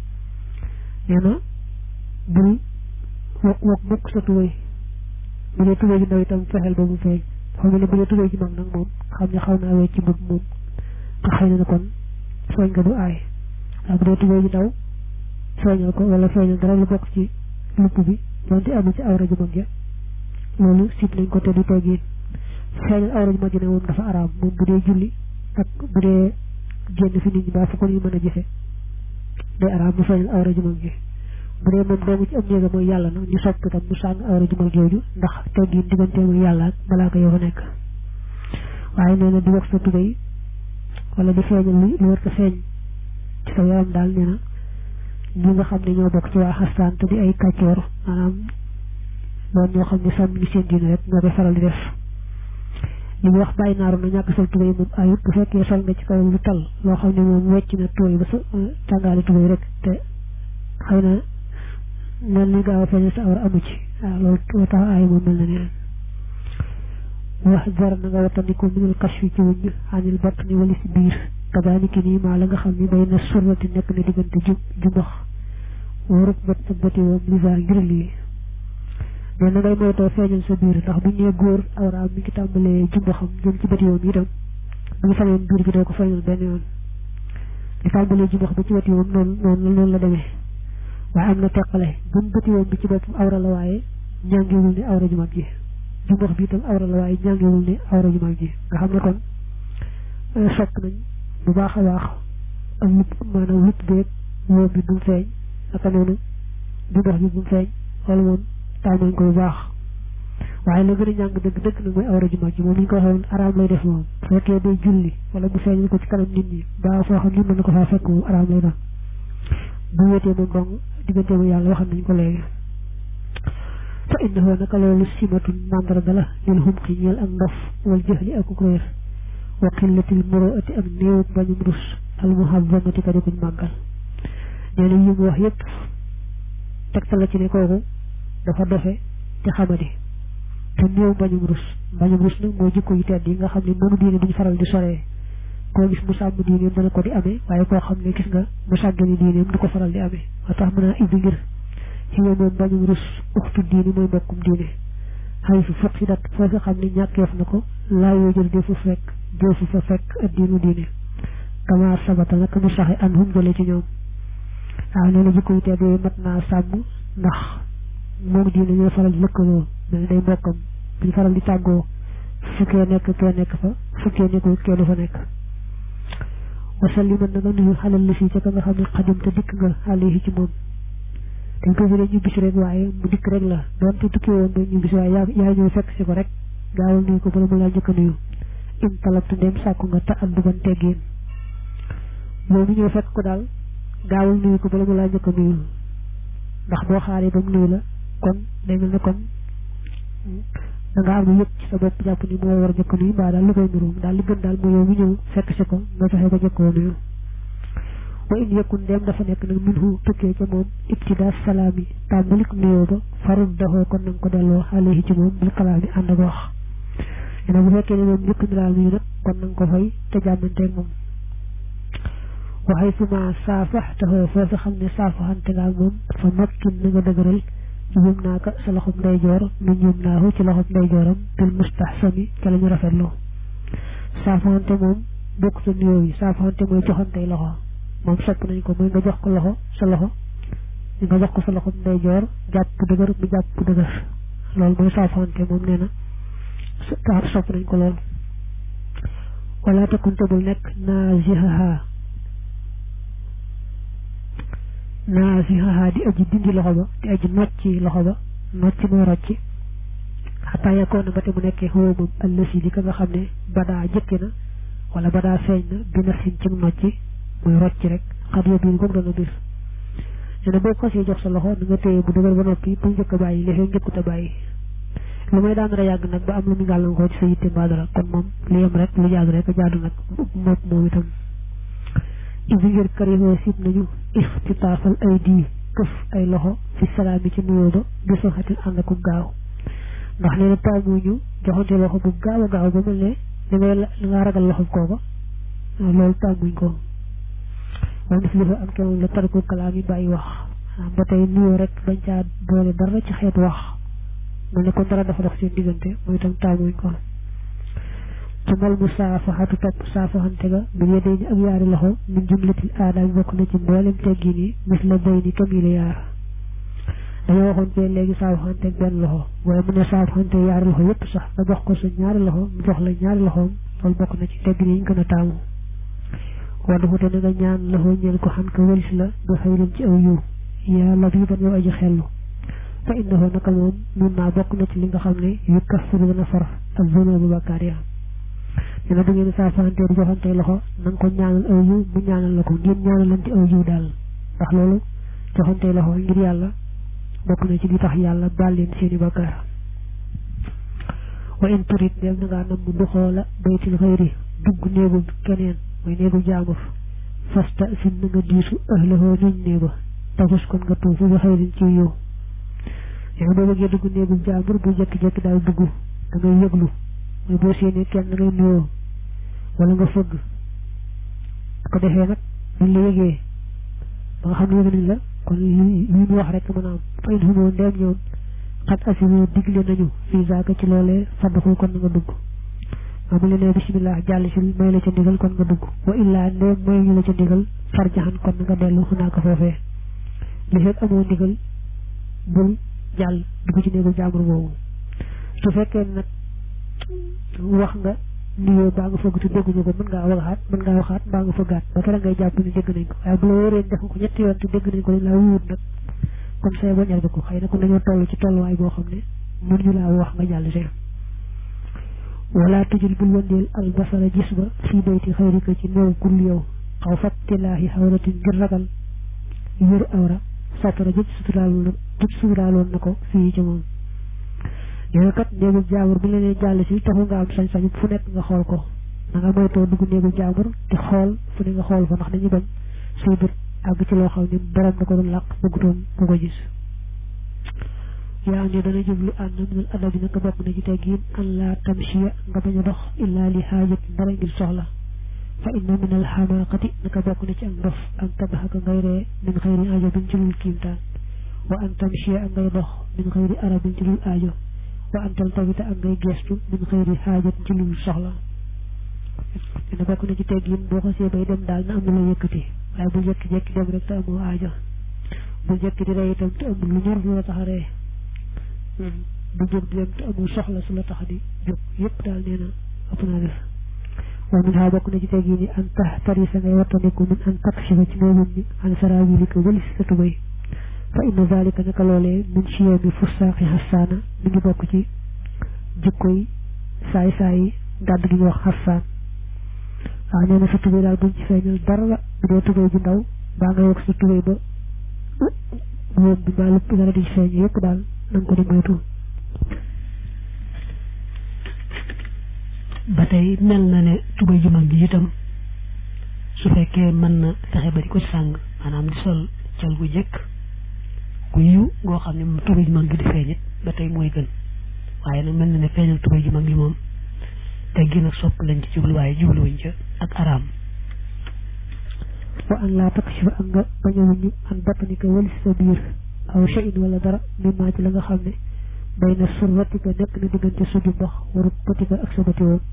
nee na bul wok wok mukk sa tubéy bu dee tubéy ji ndaw itam fexeel ba mu feeñ xam ne bu dee tubéy ji mag nag moom xam ne xaw naa wecc ci mbub moom te xëy na kon feeñ nga du aay waaye bu dee tubéy ji ndaw feeñal ko wala feeñal dara lu bokk ci lupp bi donte amul ci awra ju mag ja loolu sib nañ ko te du teggin feeñal awra ju mag ji ne moom dafa araam moom bu dee julli ak bu dee génn fi nit ñi baa fu ko ñu mën a gise day araam mu feeñal awra ju mag ji bu dee moom doomu ci am néega mooy yàlla nag ñu sopp itam mu sàng awra jumal jooju ndax teggin diggante mooy yàlla ak balaa ko yow fa nekk waaye nee na di wax sa tubéy wala di feeñal lu lu war ko feeñ ci sa yaram daal nee na ñi nga xam ne ñoo bokk ci waa xastaan te di ay kàccoor maanaam doon ñoo xam ne sàmm ñu seen diine rek ñoo koy faral di def li mu wax bàyyi naaru na ñàkk sol tubéy moom ayut bu fekkee sol nga ci kaw lu tal loo xam ne moom wecc na tooy ba sa tàngaali tubéy rek te xëy na mel ni gaaw a feeñal sa awra amu ci waaw loolu moo tax aay moom mel na neen wax jar na nga wattandiku minul kashfi ci wuññ anil batt ni wali si biir kadaaliki nii maa la nga xam ni bay na surrati nekk na diggante jub jumbax warut bat ak bati woom lisaar ngir lii mais na ngay moytoo feeñal sa biir ndax buñ nee góor awraam mi ngi tàmbalee jumbaxam jëm ci bati woom itam bu ñu sañoon biir bi doo ko feeñal benn yoon li tàmbalee jumbax ba ci bati woom noonu noonu noonu la demee waaye am na teqale buñ bëti woon bi ci boppam awra la waaye ñàngiwul ne awra ju mag ji jumbax bi itam awra la waaye ñàngiwul ne awra ju mag ji nga xam ne kon sopp nañ bu baax a baax ak lupp maanaam lupp beeg woom bi bu mu feeñ naka noonu jumbax bi bu mu feeñ wala moom taal nañ ko bu baax waaye la gën a ñàng dëgg dëgg nag mooy awra ju mag ji moom ni ñu ko waxee woon araam lay def moom bu fekkee day julli wala bu feeñal ko ci kanam nit ñi ba foo xam ni mën na ko faa fekk moom araam lay doon bu wéetee moom dong diggante mu yàlla waxam nañ ko léegi fa innahu naka loolu simatun mandarga la lil xumqi ñeel ak ndof wal jëxli ak réer wa qillatil muruati ak néew bañum rus al muhazzamati ka di kuñ màggal nee na yi mu wax yépp tegtal la ci ne kooku dafa dofe te xamadi te néew bañum rus bañum rus nag mooy jikko yu tedd yi nga xam ne noonu diine duñ faral di soree koo gis mu sàmm diineem dana ko di amee waaye koo xam ne gis nga mu sàggani diineem du ko faral di amee moo tax mën a ibbi ngir ci moom moom bañum rus uxtu diine mooy mbokkum diine xëy fu fokk si dat foo fi xam ne ñàkkeef na ko laa yoo jël defu fekk defu fa fekk ak diinu diine kama sabata nag mu saxe an hum jële ci ñoom waaw nee na jikko yu tedd yooyu mat naa sàmm ndax moom diine ñooy faral di lëkkaloo mel ni day mbokkam buñ faral di tàggoo fukkee nekk kee nekk fa fukkee nekkul kee du fa nekk wasaliman na nga nuyu xalal li fii ca ka nga xam ne xadim te dikk nga alayhi ci moom dañ ko firee ñu bis rek waaye mu dikk rek la doonte tukki woon ba ñu bis waaye yaa yaa ñëw fekk si ko rek gaawal nuyu ko bala mu laa njëkk a nuyu in talabtu ndem sàkku nga ta adduban teggin yow mi ñëw fekk ko daal gaawal nuyu ko bala mu laa njëkk a nuyu ndax boo xaaree ba mu nuyu la kon day mel ne kon da nga am lu yëpp ci sa bopp jàpp ni moo war a njëkk a nuyu mbaa daal lu koy nuyu daal li gën daal mooy yow mi ñëw fekk si ko nga fexe ba njëkkoo nuyu wa in yakun dem dafa nekk nag minhu tukkee ca moom ibtida salaami tàmbalik nuyoo ba farul daxoo kon nanga ko delloo alayhi ci moom bil kalaami ànd ak wax ene bu fekkee ne moom njëkk ni daal nuyu nag kon nanga ko fay te jàmmanteeg moom waxay suma saafax taxoo foofu xam ne saafaxante nga ak moom fa makkin na nga dëgëral yum naa ko sa loxob ndeyjoor nu ñum naahu ci loxob ndeyjooram bil mustahsami ca la ñu rafetloo saafaxante moom bokk sa nuyoo yi saafaxante mooy joxantey loxo moom sopp nañ ko mooy nga jox ko loxo sa loxo nga jox ko sa loxo ndeyjoor jàpp bu dëgër bu jàpp bu dëgër loolu mooy saafante moom nee na taar sopp nañ ko lool wala takkunte bul nekk naasihaha naasihaha di aji dindi loxo ba di aji nocci loxo ba nocci mooy rocci xataa yakkoon na ba te mu nekkee xaw moom allësi li ka nga xam ne badaa jëkki na wala badaa feeñ na bi nafsin ci nocci muy rocc rek xat yo biir goog dana bir nee na boo xasee jox sa loxo na nga téye bu dëgër ba noppi bu njëkk a bàyyi li fee njëkkut a bàyyi lu may daan yàgg nag ba am lu mu gàllankoor ci sa yitte mbaa dara kon moom li yem rek lu jaadu rek a jaadu nag moom moom itam ibi ngir karihoo sib nañu iftitaafal ay di këf ay loxo fi salaam bi ci nuyoo ba bi soxatil ànd ak gaaw ndax nee na taamuñu joxante loxo bu gaaw a gaaw ba mel ne li ngay li nga ragal loxo kooka loolu taamuñ ko moom daf dafa am kenn la tarku kalaam yi bàyyi wax ba tey nuyoo rek bañ caa boole dara ci xeet wax mel ne kon dara dafa dox seen diggante mooy itam taamuñ ko tumal mu saafaxatu topp saafaxante ga bi yedee ni ak yaari loxo min jumlatil aadaam bokk na ci mboolem teggin yi mis la bay ni kam yi la yaar dañoo waxoon fee léegi saafaxante ak benn loxo waaye mu ne saafaxante yaari loxo yépp sax nga jox ko sa ñaari loxo mu jox la ñaari loxoom loolu bokk na ci teggin yi ñu gën a taamu wala xute na nga ñaan loxo ñeel ko xam ko wëlis la bi xëyrin ci aw yiw yaa labiban yow aji xellu fa innahu naka moom nun naa bokk na ci li nga xam ne yu kaffiru dana far ak zunubu bakkaar ya nee na bu ngeen saafante di joxante loxo na nga ko ñaanal aw yiw mu ñaanal la ko ngeen ñaanalante aw yiw daal ndax loolu joxante loxo ngir yàlla bokk na ci li tax yàlla baal leen seeni bakkaar wa in turit dem na ngaa nam mu duxoola baytil xëyri dugg néegu keneen mooy néegu jaamur fasta sin na nga diisu ahlahoo ñuñ néeba tafus kon nga tuufu bi xëyrin ci yow yow boo bëggee dugg néegu jaamur bu jekki-jekki daal dugg da ngay yëglu mooy boo séenee kenn da ngay nuyoo wala nga fëgg ko defee nag buñ la yëgee ba nga xam ne yëg nañ la kon li ñu wax rek mën a am fa in xumoo ndeem ñoom xat asimo digle nañu fii zaaka ci loolee fadduxul kon nga dugg maa mu leen bisimilah jàll si may la ca ndigal kon nga dugg wa illaa ndeem may ñu la ca ndigal farjaxan kon nga dellu xunaa ko foofee li fekk amoo ndigal bul jàll dugg ci néegu jàmbur boobu su fekkee nag wax nga nuyoo baa nga fëgg te dégguñu ko mën ngaa waxaat mën ngaa waxaat mbaa nga fëggaat ba kera ngay jàpp ni dégg nañ ko waaye bu la wóoree def ko ñetti yoon te dégg nañ ko dañ laa wuut nag kon say ba ñal ko xëy na kon dañoo toll ci tolluwaay boo xam ne mën ñu laa wax nga jàll see wala tujul bul wëndeel albasara gis ba fii bayti xayrika ci néew kul yow xaw fattilaahi xawratin ngir ragal yër awra satara jëj suturaaloon jëj suturaaloon na ko fii ci moom nee kat néegu jaambur bu leneen jàll si taxu nga am sañ-sañ fu nekk nga xool ko da nga moytoo dugg néegu jaambur di xool fu ne nga xool fa ndax dañu bañ say bët àgg ci loo xam ne borom da ko doon làq bëggutoon bu ko gis yaa ne dana jublu ànd minal adabi naka bokk na ci teggin an laa tamchiya nga bañ a dox illaa li xaajat dara ngir soxla fa inna min al xamaaqati naka bokk na ci ak ndof an tabaxaka ngay ree min xëyri ajabin ci lul kiimtaan wa an tamchiya ak ngay dox min xëyri arabin ci lul aajo wa an taltabita ak ngay gestu min xëyri xaajat ci lul soxla dina bokk na ci teggin boo xasee bay dem daal na am na la yëkkati waaye bu jekki-jekki dem rek te amoo aajo bu jekki di rey itam te amul lu ñor lu la tax a ree bu jóg di dem te amul soxla su la tax di jóg yëpp daal nee na ëpp naa def wa min ha bokk na ci tegi ni an tax tari sa ngay wattandiku min an takshifa ci ngay wum ni an sarabilika walis sa tubay fa inna zalika naka loolee min chiyami fussaaqi xassaana mi ngi bokk ci jikkoy saay saay gàdd gi ñu wax xassaan waaw nee na sa tubay daal buñ ci feeñal dara la bu dee tubay bu ndaw baa nga yokk sa tubay ba wóom bi mbaa lépp dara di ci feeñ yëpp daal na nga ko di moytu ba tey mel na ne tubay ju mag ji itam su fekkee mën na fexe ba di ko sàng maanaam di sol cal gu jëkk gu yiw goo xam ne moom tubay ju mag gi di feeñit ba tey mooy gën waaye nag mel na ne feeñal tubay ju mag gi moom te gën a sopp lañ ci jublu waaye jubluwuñ ca ak araam wa an laa takshifa ak nga bañ a wuññi an batanika walis sa biir aw shay'in wala dara mimmaa ci la nga xam ne bay na surratika nekk na diggante suju mbax warut patika ak sa bati woon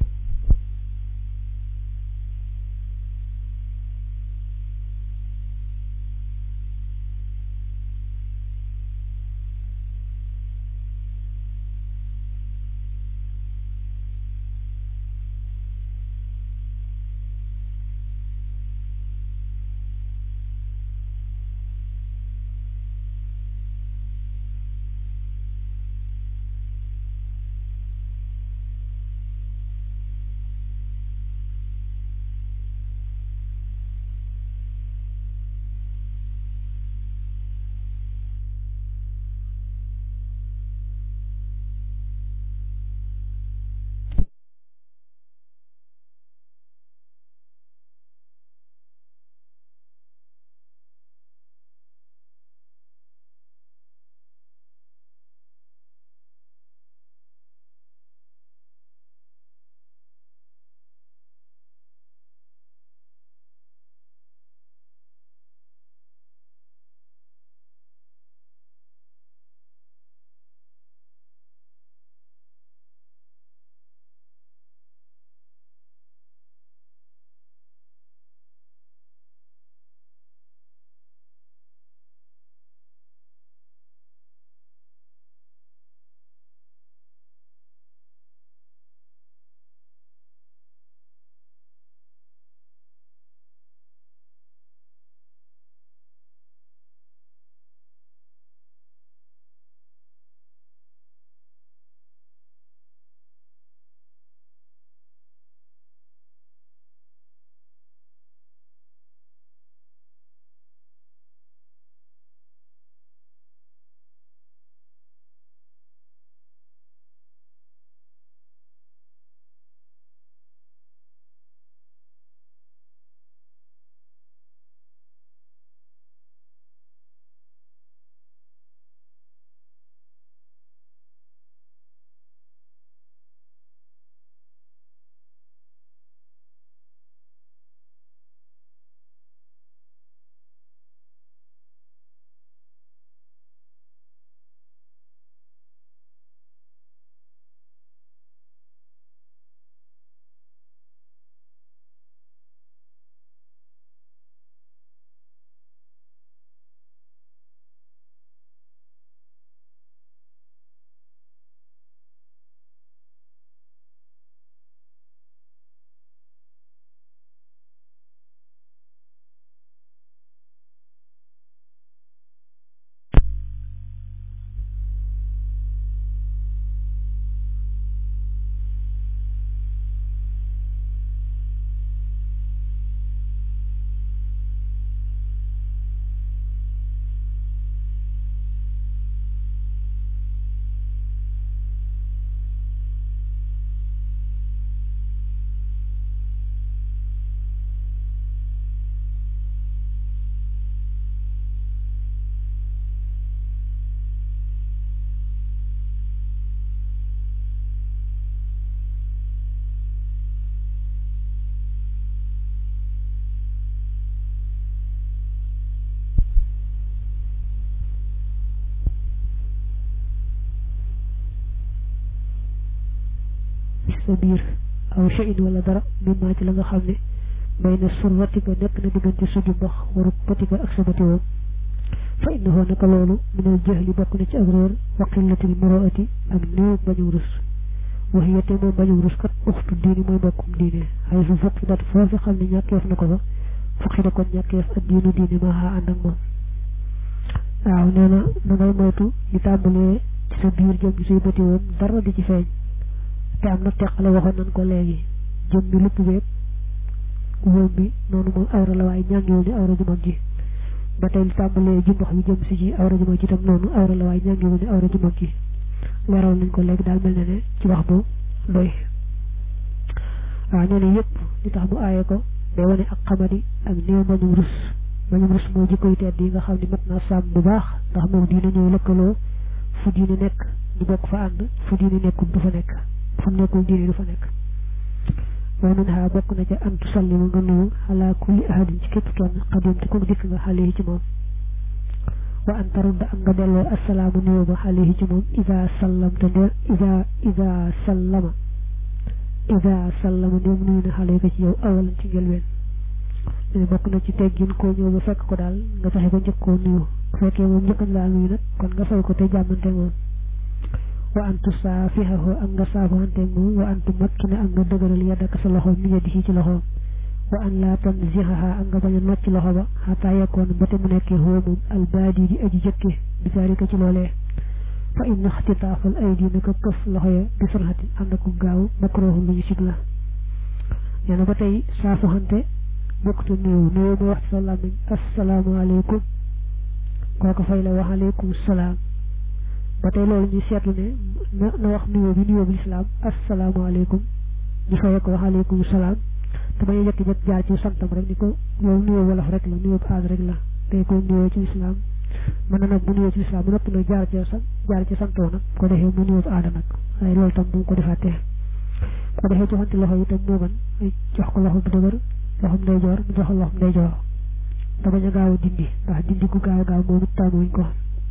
sa biir aw shay'in wala dara mimmaa ci la nga xam ne bay na surratika nekk na diggante suju mbax waru patika ak sa bati woon fa innahu naka loolu minal jahli bokk na ci ak réer wa qillatil muraati ak néew bañu rus wax yette moom bañum rus kat uxtu diini mooy mbokkum diine xay su fukki dat foofu xam ne ñàkkeef na ko fa fukki da kon ñàkkeef ak diinu diine maa xaa ànd ak moom waaw nee na da ngay moytu di tàmbalee ci sa biir jëm gi suy bëti woon dara di ci feeñ te am na teqale waxoon nañ ko léegi jëm bi lupp beeg wóom bi noonu moom awra la waaye ñàngiwul ni awra ju mag ji ba tey li tàmbalee jumbax bi jëm si ci awra ju mag ji tam noonu awra la waaye ñàngiwul ni awra ju mag ji leeral nañ ko léegi daal mel na ne ci wax bu doy waaw nee na yëpp li tax mu aaye ko day wane ak xamadi ak néew bañum rus bañum rus mooy jikkoy tedd yi nga xam ne mat naa sàmm bu baax ndax moom diina ñëw lëkkaloo fu diine nekk ñu bokk fa ànd fu diine nekkul du fa nekk fu mu nekkul diine du fa nekk wa min ha bokk na ca an tusallimu nga nuyu ala kulli ahadin ci képp kenn xadim te ko dikk nga xale yi ci moom wa an tarudda ak nga delloo assalaamu nuyoo ba xale yi ci moom ida sallamta nde ida ida sallama ida sallama ndéem nuyu na xale yi ko ci yow awalan ci njëlbeen ne bokk na ci teggin koo ñëw ba fekk ko daal nga fexe ko njëkk koo nuyu bu fekkee moom njëkkañ laa nuyu nag kon nga fay ko te jàmmante moom wa an tusaafihahu ak nga saafoxanteeg moom wa an tumakkina ak nga dëgëral yaddaka sa loxo mi yadihi ci loxoom wa an laa tanzihaha ak nga bañ a nocc loxo ba xataa yekkoon ba te mu nekkee xoo moom albaadi di aji jëkke bi zaalika ci loolee fa inna ixtitaafal aydi naka këf loxo ya bi surxatin ànd ak gaaw makruhun lu ñu sib la nee na ba tey saafoxante bokktu nuyu nuyu ba wax ci sa làmmiñ asalaamaaleykum kooku fay la wax aleykum salaam ba tey loolu ñu seetlu ne na na wax nuyoo bi nuyoo bi lislaam asalaamaaleykum ñu fayee ko wax aleykum salaam te bañ a jëkk-jëkk jaar ci santam rek ni ko loolu nuyoo wolof rek la nuyoo aada rek la tey koy nuyoo ci lislaam mën na nag bu nuyoo ci lislaam bu noppi nag jaar ci sa jaar ci santoo nag ko defee mu nuyoo aada nag waaye loolu tam bu mu ko defaatee ko defee joxante loxo yi tam moo gën ay jox ko loxo bu dëgër loxom ndeyjoor mu jox loxom ndeyjoor te bañ a gaaw a dindi ndax dindi gu gaaw gaaw moom it taamuñ ko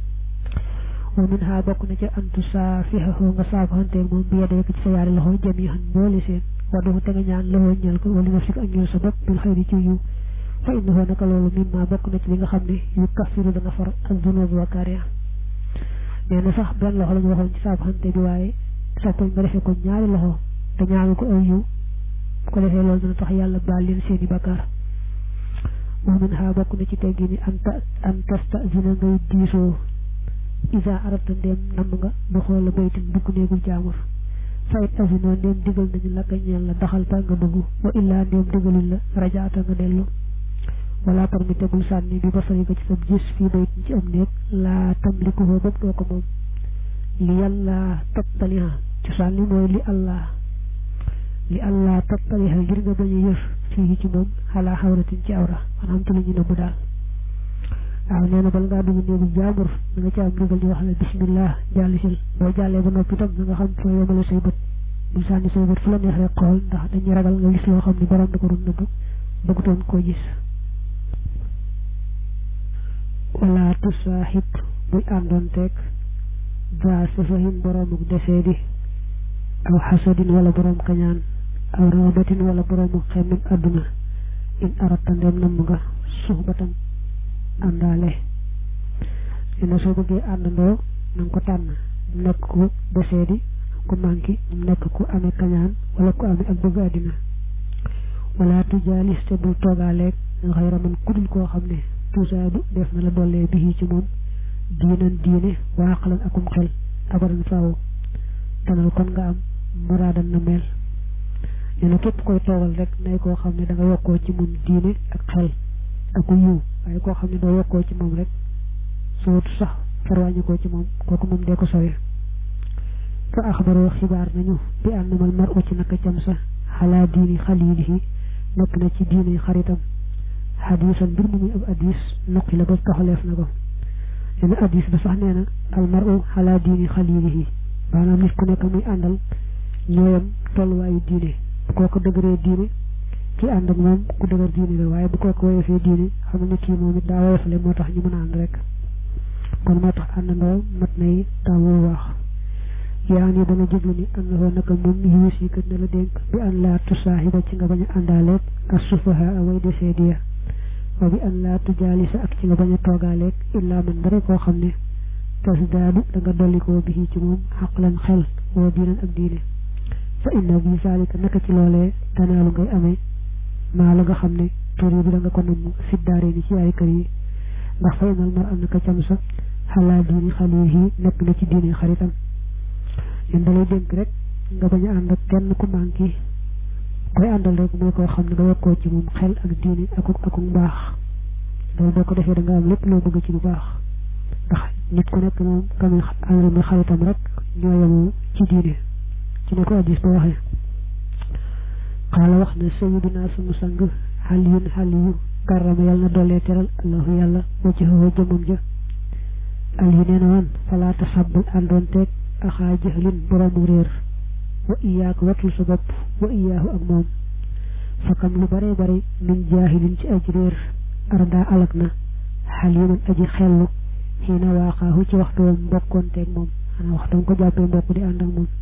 wa min ha bokk na ci antu saa fixaxoo nga saafaxanteeg moom bi yedee ko ci sa yaari loxo jami xan boole seen wadduxu te nga ñaan loxoo ñeel ko wala nafsik ak ñeel sa bopp bil xëyri ci yiw fa innahu naka loolu mimma bokk na ci li nga xam ne yu kafiru dana far ak dunoobu wakkaar ya nee na sax benn loxo la ñu waxoon ci saafaxante bi waaye soppañ nga defee ko ñaari loxo te ñaanu ko aw yiw ko defee loolu dana tax yàlla baal leen seeni bakkaar wa min ha bokk na ci teggi ni an ta an tastazina ngay diisoo isa arata ndéem namm nga du xool la baytin dugg néegul jaamur fayit asino ndéem digal nañu la nga ñeel la daxal ta nga dugg wa illaa ndéem digalul la rajaata nga dellu wala parmi tegul sànni bi basari ko ci sa gis fii baytin ci am néeg laa tamlikuhoo bopp doo ko moom li yàlla tattaliha ci sànni mooy li allah li allah tattaliha ngir nga bañ a yëf fii ci moom xalaa xawratin ci awra maanaam ci la ñu nëbbu daal waaw nee na bal ngaa dugg néegu jaambur da nga ci am ndigal di wax ne bismillah jàll sil boo jàllee ba noppi tam da nga xam foo yemale say bët bu sànni say bët fu la neex rek xool ndax dañuy ragal nga gis loo xam ne borom da ko doon nëbb bëggutoon koo gis wala tusaaxib buy àndoon teeg ba safahin boromuk desee di aw xasadin wala borom kañaan aw rabatin wala boromuk xemmem àdduna in arata ndem namm nga suxbatan àndaale dina soo bëggee àndandoo na nga ko tànn mu nekk ku desee di ku manki mu nekk ku amee kañaan wala ku amee ak bëgg àddina wala tujaalis te bul toogaaleeg nga xëy raman kudul koo xam ne tusaadu def na la dollee bi ci moom diinan diine waaxalan akum xel abadan faaw tanal kon nga am muraadan na mel nee na képp koy toogal rek nay koo xam ne da nga yokkoo ci moom diine ak xel ak ku yiw waaye koo xam ne doo yokkoo ci moom rek sootu sax farwàññi koo ci moom kooku moom dee ko sowee fa axbaroo xibaar nañu bi ànnamal mar u ci naka cam sa xalaa diini xaliilihi nekk na ci diine xaritam xadiisan mbir mu muy ab addis noqi la ba taxaleef na ko nee na addis ba sax nee na al mar u xalaa diini xaliilihi maanaam nit ku nekk muy àndal ñooyam tolluwaayu diine bu kooku dëgëree diine ki ànd ak moom ku dëgër diine la waaye bu kooku woyofee diine xam ne kii moom it daa woyofale moo tax ñu mën a ànd rek kon moo tax àndandoo mat nay taamu wax yaa ni dana jublu ni am na foo naka moom yuus yi kat na la dénk bi an laa tusaaxiba ci nga bañ a àndaaleeg ak sufaha away desee diya wa bi an laa tujaalisa ak ci nga bañ a toogaaleeg illaa man dara koo xam ne tasdaadu da nga dollikoo bi ci moom xaqlan xel woo diinan ak diine fa inna bi zalika naka ci loolee tanaalu ngay amee maa la nga xam ne tur yi bi da nga ko namm fiddaare ni ci ay kër yi ndax fa inal mar am naka cam sa xalaa diini xalihi nekk na ci diini xaritam yéen dalay dénk rek nga bañ a ànd ak kenn ku manqué koy àndal rek mooy koo xam ne nga yokkoo ci moom xel ak diini akuk akuk mbaax loolu boo ko defee da nga am lépp loo bëgg ci lu baax ndax nit ku nekk moom kami àndal muy xaritam rek ñoo yemoo ci diine ci ne ko addis ba waxee xaala wax na sayiduna sunu sang xaliyun xaliyu karrama yàlla na doolee teral allahu yàlla wajhahu jëmam ja aliyu nee na woon falaa tasabbul àndoon teeg axaa jahlin boroomu réer wa iyaaka watul sa bopp wa iyaahu ak moom fakam lu bare bari min jaahilin ci aji réer arda alak na xaliman aji xellu xiina waaqaahu ci waxtu wam mbokkoonteeg moom xanaa waxtu ko jàppee mbokk di ànd ak moom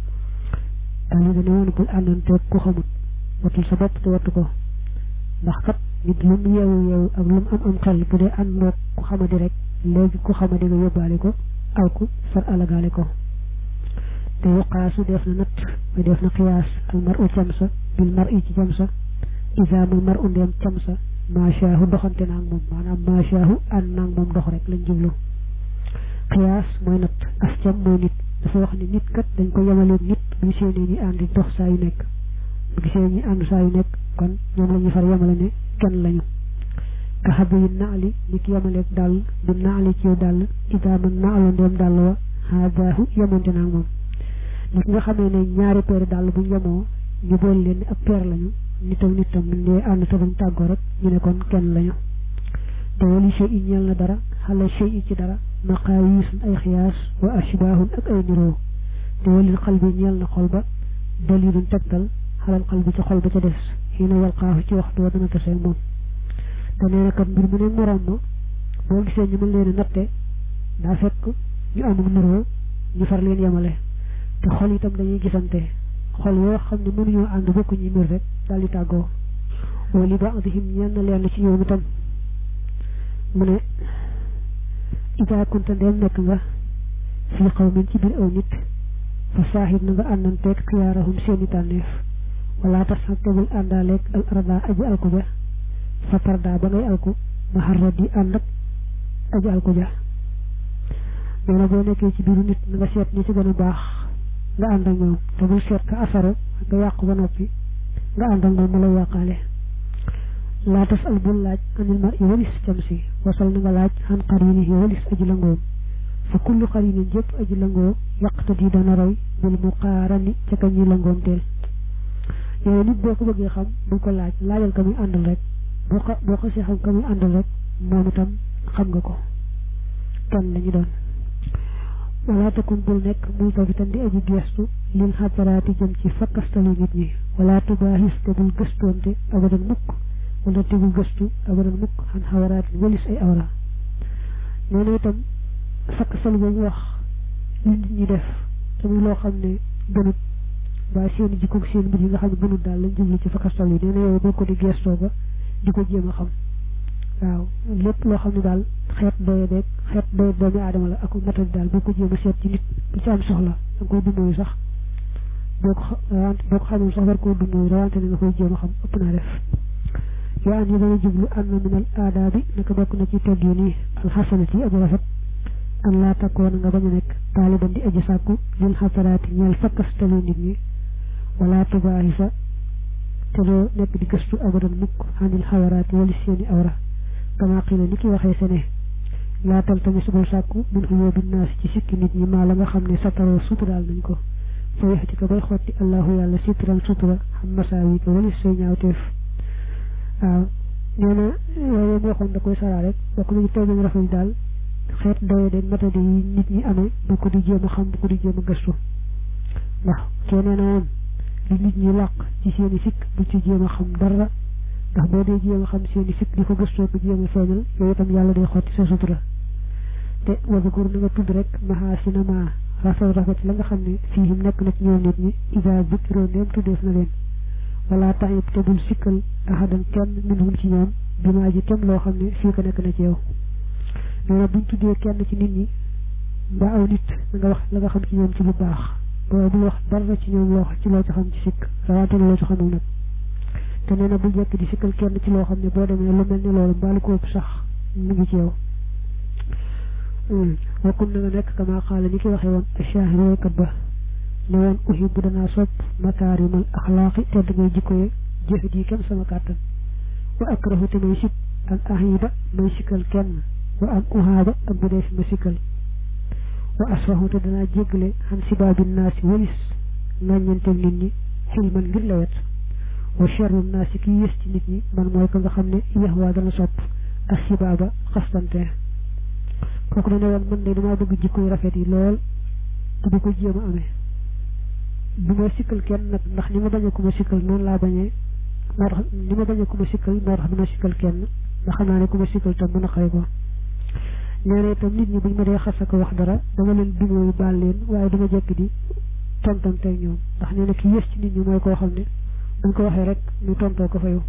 ali dana woon bul àndanteeg ku xamut watul sa bopp te wattu ko ndax kat nit lu mu yeewu yeewu ak lu mu am am xel bu dee àndoog ku xamadi rek léegi ku xamadi nga yóbbaale ko aw ku far alagaale ko te yuqaasu def na natt ba def na xiyaas al mar u camsa bil mar i ci camsa isaamul mar u ndeem camsa maachaahu doxante naag moom maanaam maachaahu ànd naag moom dox rek lañ jublu xiyaas mooy natt as cam mooy nit dafa wax ni nit kat dañ ko yemaleeg nit bu gisee ne ñi ànd dox saa yu nekk bu gisee ñi ànd saa yu nekk kon ñoom la ñuy far yemale ne kenn lañu ka xabi yi naali ni ki yemaleeg dàll bi naali ci dàll idaaman naalu ndeem dàll wa haadaahu yemonte naag moom nit nga xamee ne ñaari peeri dàll buñ yemoo ñu boole leen ni ab peer lañu nitam nitam buñ dee ànd te buñ tàggoo rek ñu ne kon kenn lañu te wali shay i ñeel na dara xale shay i ci dara maqaayisun ay xiyaas wa ashbaahun ak ay niroo te walil xal bi ñeel na xol ba dalilun tegtal xalal xal bi ci xol ba ca des xii na yalqaahu ci waxtu wa dana tasee moom te nee na kat mbir mu ne morom ma boo gisee ñu mën leen a natte daa fekk ñu amul niroo ñu far leen yemale te xol itam dañuy gisante xol yoo xam ne mënuñoo ànd bokku ñi mbir rek daal di tàggoo wali baadihim ñeel na leen ci ñoom itam mu ne ida kunta ndeem nekk nga fii qawmin ci biir aw nit fa saahib na nga àndanteeg xiyaarahum seeni tànneef wala tas xag tegul àndaaleeg al arda aji alku ja fa tarda ba ngay alku ma xarra di ànd ak aji alku ja nee na boo nekkee ci biiru nit na nga seet ñi ci gën a baax nga ànd ak ñoom te bul seet ka asaro nga yàqu ba noppi nga ànd ak moom mu lay yàqaale laa tas al bul laaj anil mar i walis cam si wasal na nga laaj xan xarini yi walis aji langoo fa kullu xarinin jëpp aji langoo yàqta di dana roy bil mu xaarani ca ka ñuy langoom teel yooyu nit boo ko bëggee xam bul ko laaj laajal ka muy àndal rek boo ko boo ko si xam ka muy àndal rek moom itam xam nga ko kan la ñu doon wala takun bul nekk muy tafitan di aji gestu lil xataraati jëm ci fakkastalu nit ñi wala tubaahis te bul gëstoonte abadan mukk wala te bul gëstu abadan mukk xan xawaraatin walis ay awra nee na itam fakkastalu boobu wax li nit ñi def te muy loo xam ne gënut ba seen jikko seen mbir yi nga xam ne gënut daal lañ jublu ci fakkastal yi nee na yow boo ko di gestoo ba di ko jéem a xam waaw lépp loo xam ne daal xeet doye beeg xeet doye doomi aadama la ak matadi daal boo ko jéem a seet ci nit bu ci am soxla da nga koy dumóoyu sax boo ko rawante boo ko xamul sax war koo dumóoyu rawante ne nga koy jéem a xam ëpp naa def yaa an yi dana jublu an na minal aadaabi naka bokk na ci tegg yi nii alxasanati aji rafet an laa takkoona nga bañ a nekk taaliban di aji sàkku lil xasaraati ñeel fakkastalu nit ñi wala tubaahisa te doo nekk di gëstu abadan mukk xanil xawaraati wali seeni awra kama xiila ni ki waxee sene laa taltamis bul sàkku min xuyoo bi naas ci sikki nit ñi maa la nga xam ne sataroo suturaal nañ ko fa yaxti ko bay xotti allahu yàlla sitran sutura xam masaawi ko wali say ñaawteef waaw nee na yooyu mu waxoon da koy saraa rek bokk nañu teggin rafet daal xeet doye de matadi yi nit ñi amee bu ko di jéem a xam bu ko di jéem a gëstu ndax kee nee na woon li nit ñi làq ci seeni sikk bu ci jéem a xam dara ndax boo dee jéem a xam seeni sikk di ko gëstoo ko jéem a feeñal yooyu itam yàlla day xotti sa sutura te wazakur na nga tudd rek mahaasina ma rafet rafet la nga xam ne fiihim nekk na ci ñoom nit ñi isa bukkiroo ndeem tuddeef na leen wala taxib te bul sikkal ahadan kenn minhum ci ñoom bi maa ji kem loo xam ne fii ko nekk na ci yow nee na buñ tuddee kenn ci nit ñi mbaa aw nit da nga wax la nga xam ci ñoom ci bu baax boo bul wax dara ci ñoom loo ci loo ci xam ci sikk rawatina loo ci xamul nag te nee na bu jekk di sikkal kenn ci loo xam ne boo demee lu mel ni loolu mbaalu ko ëpp sax mu ngi ci yow wakkun na nga nekk kama xaala ni ki waxee woon shaahir woykat ba ne woon uhibbu danaa sopp makaarimal axlaaqi tedd ngay jikko ye jëfit yi kenn sama kàttan wa akrahu te may sib an ahiba may sikkal kenn wa an uhaaba ak bu dee fi ma sikkal wa asfahu te danaa jéggale xan sibaabi naasi walis ŋàññantel nit ñi xilman ngir lewet wa sharru naasi ki yées ci nit ñi man mooy ko nga xam ne yaxwaa dana sopp ak sibaaba xastante kooku dana woon man de damaa bëgg jikko yu rafet yi lool te di ko jéem a amee bu ma sikkal kenn nag ndax ni ma bañee ku ma sikkal noonu laa bañee moo tax ni ma bañee ku ma sikkal moo tax du ma sikkal kenn ndax xam naa ne ku ma sikkal tam mën a xëy ko nee na itam nit ñi buñ ma dee xas ak wax dara dama leen dumóoyu baal leen waaye dama jekk di tontante ñoom ndax nee na ki yées ci nit ñi mooy koo xam ne buñ ko waxee rek ñu tontoo ko fayu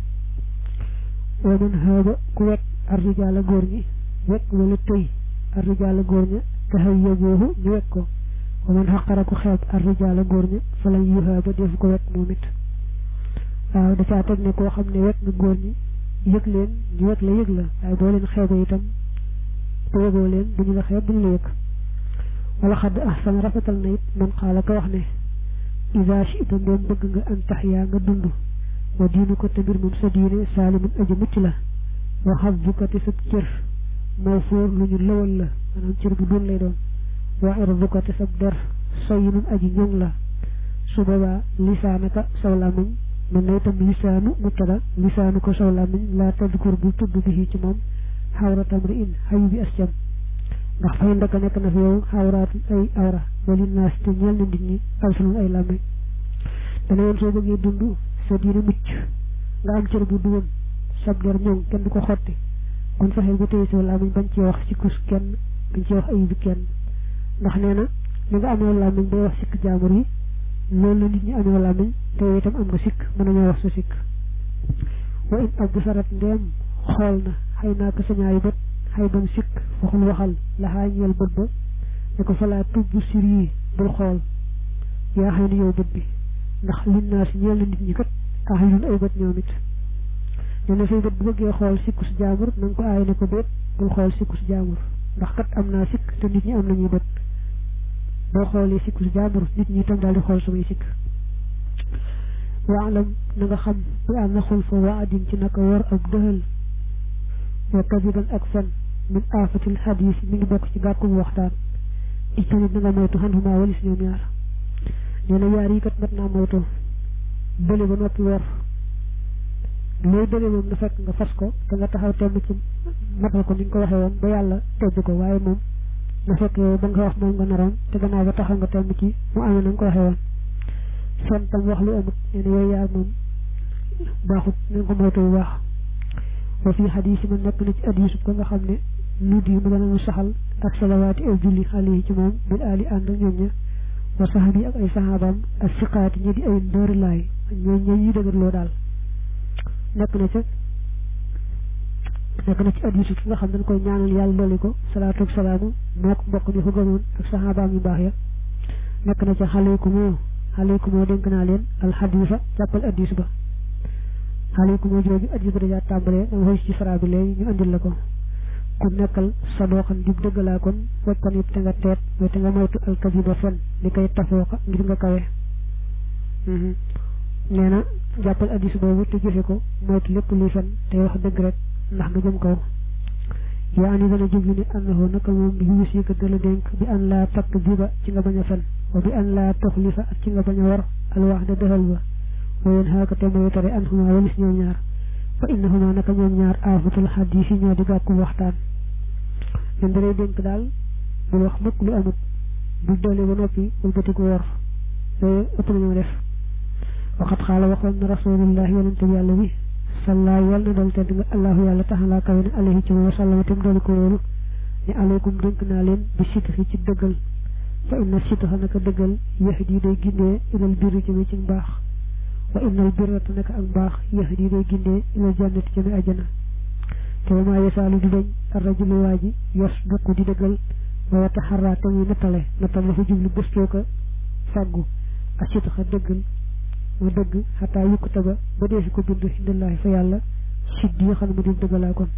wa man haaba ku wekk arrijaala góor ñi wekk wala tëy arrijaala góor ña taxaw yóboohu ñu wekk ko wa man xaqara ku xeeb arrijaala góor ña fa lañ yuhaaba defu ko wekk moom it waaw da caa teg ne koo xam ne wekk nga góor ñi yëg leen ñu wekk la yëg la waaye boo leen xeebee itam te yëgoo leen duñu la xeeb duñu la yëg wala xadd ahsan rafetal na it man xaala ko wax ne ida chita ndoom bëgg nga an taxyaa nga dund wa diinu ko te mbir moom sa diine saalimun aji mucc la wa xabduka te sa cër moo fóor lu ñu lëwal la maanaam cër bu doon lay doon wa irduka te sa der soyinun aji ñoŋ la su boobaa lisaanaka saw làmmiñ mën na itam lisaanu mubtada lisaanu ko saw làmmiñ laa tadkur bu tudd bi ci moom xawratam ri in xayu bi as cam ndax fay ndaka nekk na fi yow xawraatu ay awra wali naas te ñeel na nit ñi alsunul ay làmmiñ dana yoon soo bëggee dund sa diine mucc nga am cër bu duwoon sab der ñoŋ kenn du ko xotti kon fexeel ba téye sa làmmiñ bañ ci wax sikkus kenn bañ ci wax ayubi kenn ndax nee na li nga amee làmmiñ bay wax sikk jaamur yi loolu la nit ñi amee làmmiñ te itam am nga sikk mën nañoo wax sa sikk wa in ab sarat ndeem xool na xëy naa ko sa ñaari bët xëy bam sikk waxul waxal laxaa ñeel bët ba ne ko falaa tubb sir yi bul xool yaa xëy na yow bët bi ndax lin naa si ñeel na nit ñi kat ax yun ay bët ñoom it nee na say bët bu bëggee xool sikku si jaamur na nga ko aay ne ko déet bul xool sikku si jaamur ndax kat am naa sikk te nit ñi am nañuy bët boo xoolee sikku si jaamur nit ñi itam daal di xool samay sikk waalam na nga xam bi am na xul fa waa adin ci naka war ak dëxal wa kadiban ak fen min aafatil xadis mi ngi bokk ci gàkkum waxtaan itamit na nga moytu xanxumaa walis ñoom ñaar nee na yaar yi kat mat naa moytu bële ba noppi wor looy bële moom na fekk nga fas ko te nga taxaw temm ci matal ko ni nga ko waxee woon ba yàlla tedd ko waaye moom na fekk yow ba nga wax moom nga naroon te gannaaw ba taxaw nga temm ci mu amee na nga ko waxee woon fen tam wax lu amut nee na yooyu yaar moom baaxut na nga ko moytu bu baax wa fii xadis yi ma nekk na ci hadisu ko nga xam ne nu di mu dana mu saxal ak salawaati ay julli xale yi ci moom bil aali ànd ak ñoom ña wa saxabi ak ay saxaabaam ak siqaati ñi di ay ndóori laay ñooñ ñooñ ñuy dëgërloo daal nekk na ca nekk na ci hadisu ki nga xam dañ koy ñaanal yàlla dolli ko salaatu ak salaamu moo ko mbokk ñu ko gëmoon ak saxaabaam yu baax ya nekk na ca xaleyku moo xaleyku moo dénk naa leen alxadisa jàppal hadis ba xaleyku moo jooju hadis ba dajaa tàmbalee dama xoy ci fara bi léegi ñu andil la ko ku nekkal sa dooxan dib dëggalaa kon waccan yëpp te nga teet mooy te nga moytu alkadiba fen li koy tafooka ngir nga kawe nee na jàppal hadis boobu te jëfe ko moytu lépp luy fen te wax dëgg rek ndax nga jëm kaw yaa ani dana jublu ne annahu naka moom yuus yi ko dala dénk bi an laa takk diba ci nga bañ a fen wa bi an laa toxlifa ak ci nga bañ a war alwaax de dëxal ba wa yéen xaaka te mooy tere an xuma walis ñoom ñaar fa innahuma naka ñoom ñaar aafatul xadiis yi ñoo di gàkku waxtaan ñun dalay dénk daal bul wax mukk lu amut bul doole ba noppi bul bëtiku wor yooyu ëpp nañoo def waxat xaala waxoon na rasulullah yonente bi yàlla bi salla yàlla na dal tedd nga allahu yàlla taxalaa kawe ne alayhi ci wa sallama tam doolu ko wóolu ne alaykum dénk naa leen bi sitxi ci dëggal fa inna sitxa naka dëggal yahdi day gindee ilal birri jëme ci mbaax wa innal birrata naka ak mbaax yahdi day gindee ilal jannati jëme ajana te wa maa yasaalu di dañ arrajulu waa ji yos dukk di dëggal wa yataxarraa te muy nattale nattal la fa jublu gëstoo ko fàggu asitxa dëggal mu dëgg xataa yukkute ba ba dee fi ko bind indallaahi fa yàlla siddi yi xam ne mu di dëggalaa kon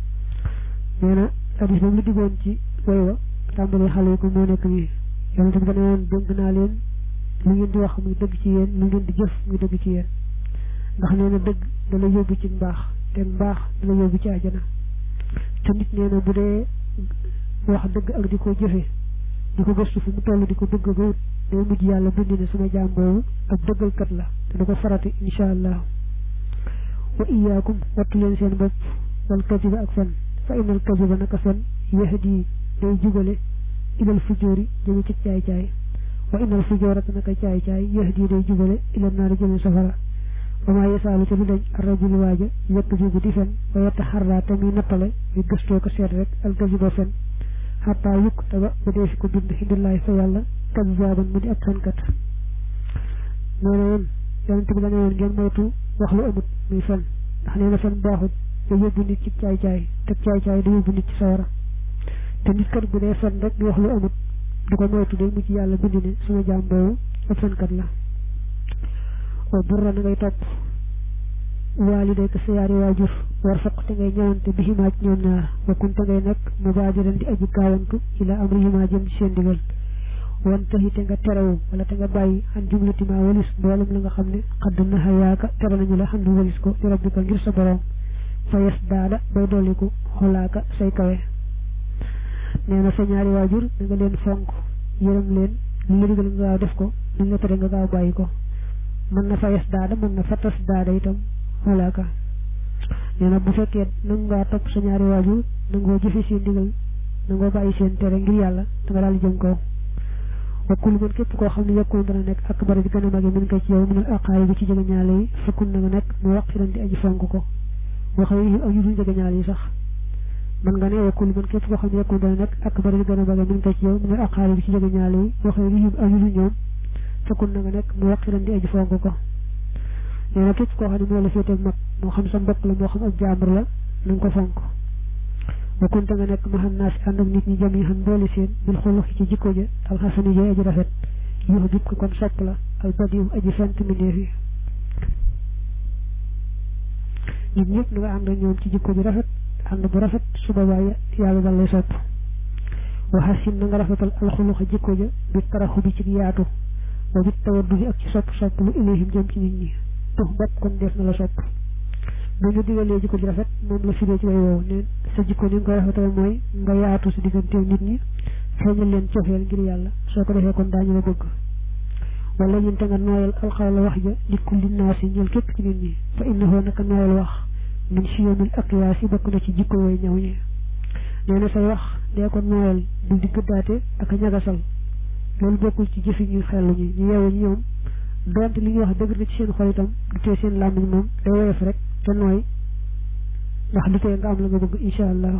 nee na hadis boobu lu diggoon ci way wa tàmbali xale yi ko moo nekk nii yonente bi dana woon dénk naa leen lu ngeen di wax muy dëgg ci yéen lu ngeen di jëf muy dëgg ci yéen ndax nee na dëgg da la yóbbu ci mbaax te mbaax da la yóbbu ci àjjana te nit nee na bu dee wax dëgg ak di ko jëfe di ko gëstu fu mu toll di ko bëgg ba wut day mujj yàlla bind ne sama jaam boobu ak dëggalkat la te du ko farati insha allah wa iyaakum wattu leen seen bopp wal kadiba ak fen fa inal kadiba naka fen yahdi day jubale ilal fujóori jëme ci caay caay wa inal fujóorata naka caay caay yahdi day jubale ilal naari jëme safara wa maa yasaalu te du dañ arrajulu waaja yekk jibu di fen wa yetta xarraa te muy nattale muy gëstoo ko seet rek al kadiba fen xataa yukk te ba ba dee fi ko bind indillaay fa yàlla kazaaban mu di ab fenkat nee na woon yonent bi dana woon ngeen moytu wax lu amut muy fen ndax nee na fen baaxut da yóbbu nit ci caay caay te caay caay da yóbbu nit ci sawara te nit kat bu dee fen rek di wax lu amut du ko moytu day mujj yàlla bind ne suma jaam boobu ab fenkat la wa burra na ngay topp waaliday ko sa yaari waajur war foq te ngay ñëwante bi ximaaj ñoom ñaar wa kun te ngay nekk mu baajiran di aji gaawantu ila amri ximaa jëm ci seen digal wan taxi te nga terewu wala te nga bàyyi an jumlatima walis mboolem la nga xam ne xadd na xayaaka tere nañu la xam ne walis ko di rabbika ngir sa borom fa yes daada bay dolliku xolaaka say kawe nee na sa ñaari waajur da nga leen fonk yërëm leen li la digal nga gaaw def ko li nga tere nga gaaw bàyyi ko mën na fa yes daada mën na fa tas daada itam xolaaka nee na bu fekkee nangu ngaa topp sa ñaari waajur nangoo jëfe seen digal nangoo bàyyi seen tere ngir yàlla da nga daal di jëm kaw wakkul man képp koo xam ne yokkoon dana nekk ak bari di gën a mage min ko ci yow minal aqaari bi ci jege ñaale yi fekkun na nga nekk mu wax xiran di aji fonk ko waxa yi ak yu dul jege ñaale yi sax man nga ne wakkul man képp koo xam ne yokkoon dana nekk ak bari di gën a mage min ko ci yow minal aqaari bi ci jege ñaale yi waxa yi ak yu dul ñoom fekkun na nga nekk mu wax xiran di aji fonk ko nee na képp koo xam ne moo la féete mag moo xam sa mbokk la moo xam ak jaambur la na nga ko fonk wa kunta nga nekk maxam naa si ànd ak nit ñi jam yi xam boole seen bil xulux ci jikko ja alxasani jooy aji rafet yuux jub ko kon sopp la al badiw aji fent mbindeef yi nit ñëpp na nga ànd ak ñoom ci jikko ji rafet ànd bu rafet su boobaa yàlla dal lay sopp wa xasin na nga rafetal alxuluxa jikko ja bi taraxu bi ci yaatu wa bit tawaddu bi ak ci sopp sopp lu ilayhim jëm ci nit ñi tux bopp kon def na la sopp ba ñu digalee jikko ji rafet moom la firee ci way woowu ne sa jikko ni nga koy rafetal mooy nga yaatu si digganteeg nit ñi feeñal leen cofeel ngir yàlla soo ko defee kon daañu la bëgg wala ñun te nga nooyal alxawla wax ja li kulli naasi ñeel képp ci nit ñi fa innahu naka nooyal wax min siyamil aqyaas yi bokk na ci jikko way ñaw ñi nee na say wax dee ko nooyal bul di gëddaate ak a ñagasal loolu bokkul ci jëfi ñuy xellu ñi ñu yeewu ñi ñoom donte li ñuy wax dëgg na ci seen xol itam du tee seen làmmiñ moom day woyof rek te nooy ndax du tee nga am la nga bëgg incha allah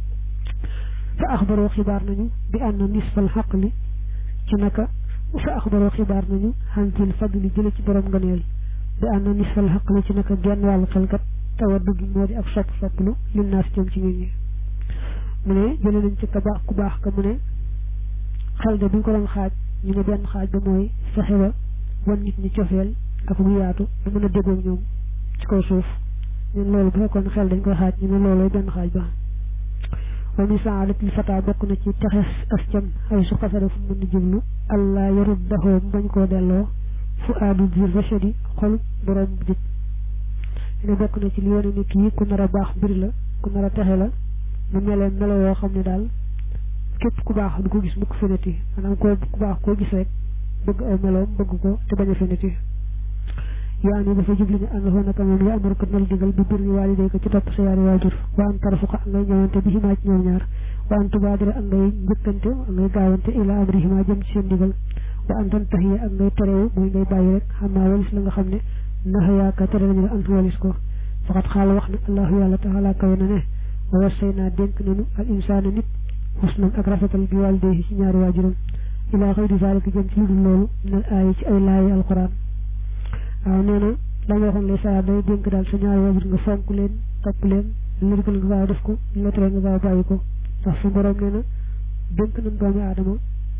fa axbaroo xibaar nañu bi ànd nisfal xaqli ci naka fa axbaroo xibaar nañu xantil fadli jële ci borom ngëneel bi ànd nisfal xaqli ci naka genn wàllu xelkat tawa dugg moo di ak sopp sopplu lim naa si jëm ci nit ñi mu ne jële nañ ci ka baax ku baax ka mu ne xel de bu ñu ko doon xaaj ñu ne benn xaaj ba mooy fexe ba wan nit ñi cofeel ak bu yaatu du mën a déggoo ñoom ci kaw suuf ñun loolu bu fekkoon xel dañ koy xaaj ñu ne loolooy benn xaaj ba wa mi saadatil fata bokk na ci texes as cam ay su xasara fu mën di jublu allah yarut daxoo mu bañ koo delloo fu aadu dir rachadi xol borom jub ne bokk na ci li wane ni kii ku nar a baax mbir la ku nar a texe la mu melee melo yoo xam ne daal képp ku baax du ko gis mukk feneti maanaam ko ku baax koo gis rek bëgg aw meloom bëgg ko te bañ a feneti yaa ni dafa jubli ne ànd foo naka moom yaa amar ko nal digal bi birri waaliday ko ci topp sa yaari waajur wa an tarfuqa ak ngay ñëwante bi ximaa ci ñoom ñaar wa an tubaadira ak ngay njëkkante ak ngay gaawante ila amri ximaa jëm ci seen digal wa an tan taxiya ak ngay terewu mooy ngay bàyyi rek xam naa walis la nga xam ne naxa yaaka tere nañu la an walis ko faqat xaala wax na allahu yàlla taala kawe na ne wa wassay naa dénk nañu al insaana nit xusnan ak rafetal bi waaliday ci ñaari waajuram ila xëy di zalika jëm ci lu dul loolu minal aaya ci ay laayi alquran waaw nee na la nga waxoon lay saa day dénk daal sa ñaari waajur nga fonk leen topp leen li digal nga gaaw def ko li la tere nga gaaw bàyyi ko ndax su borom nee na dénk nañ doomi aadama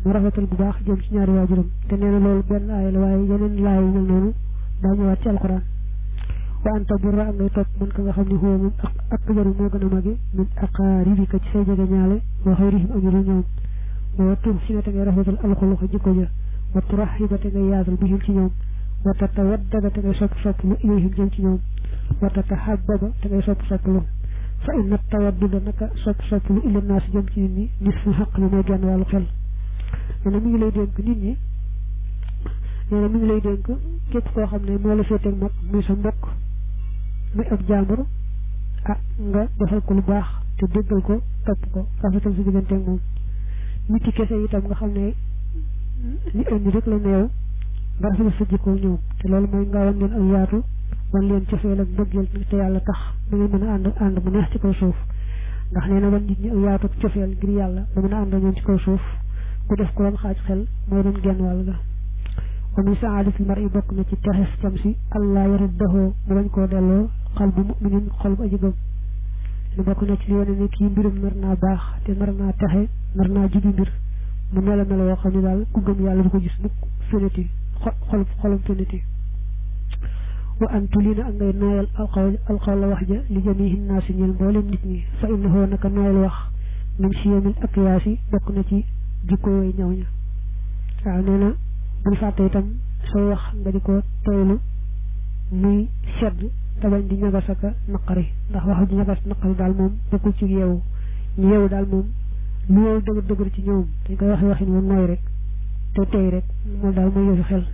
mu rafetal bu baax jëm ci ñaari waajuram te nee na loolu benn aaya la waaye yeneen laay yu mel noonu daa ñëwaat ci alxuraan wa anta burra ak ngay topp man ka nga xam ne huwa moom ak ak jaru moo gën a mage min aqaaribika ci say jege ñaale wa xayrihim ak ñu ñoom wa tur si te ngay rafetal alxuluqa jikko ja wa turaxiba te ngay yaatal bihim ci ñoom wa tatawaddada te ngay sopp sopp lu ilayhim jëm ci ñoom wa tatahababa te ngay sopp sopp lu fa inna tawadduda naka sopp sopp lu ila naas jëm ci nit ñi nisfu xaq bi mooy genn wàllu xel nee na mi ngi lay dénk nit ñi nee na mi ngi lay dénk képp koo xam ne moo la féeteeg mag muy sa mbokk muy ab jàmbur ah nga defal ko lu baax te déggal ko topp ko rafetal si digganteeg moom nit ki kese itam nga xam ne ni indi rek la neew nga rafetal sa jikko ñoom te loolu mooy nga wan leen ak yaatu wan leen cofeel ak mbëggeel te yàlla tax da ngay mën a ànd ànd mu neex ci kaw suuf ndax nee na wan nit ñi ak yaatu ak cofeel ngir yàlla ba mën a ànd ñoom ci kaw suuf ku def ko doon xaaj xel mooy doon genn wàll ga wa min saadatil mar i bokk na ci texes cam si allah yaruddahu mu bañ koo delloo xal bu muminin xol bu aji gëm lu bokk na ci li wane ne kii mbirum nar naa baax te nar naa texe nar naa jubi mbir mu melo melo yoo xam ne daal ku gëm yàlla du ko gis mukk féniti xolub xolum féniti wa an tulina ak ngay nooyal alxawl alxawl la wax ja li jamihi naasi ñeel mboolem nit ñi fa innahu naka nooyal wax min siyamil akyaasi bokk na ci jikko yooyu ñaw ña waaw nee na bul fàtte itam sooy wax nga di ko toylu muy sedd te bañ di ñagas aka naqari ndax wax di ñagas naqari daal moom bokkul ci yeewu ñu yeewu daal moom lu yeewu dëgër dëgër ci ñoom dañ koy waxee waxin moom nooy rek te tey rek moom daal mooy yëfu xel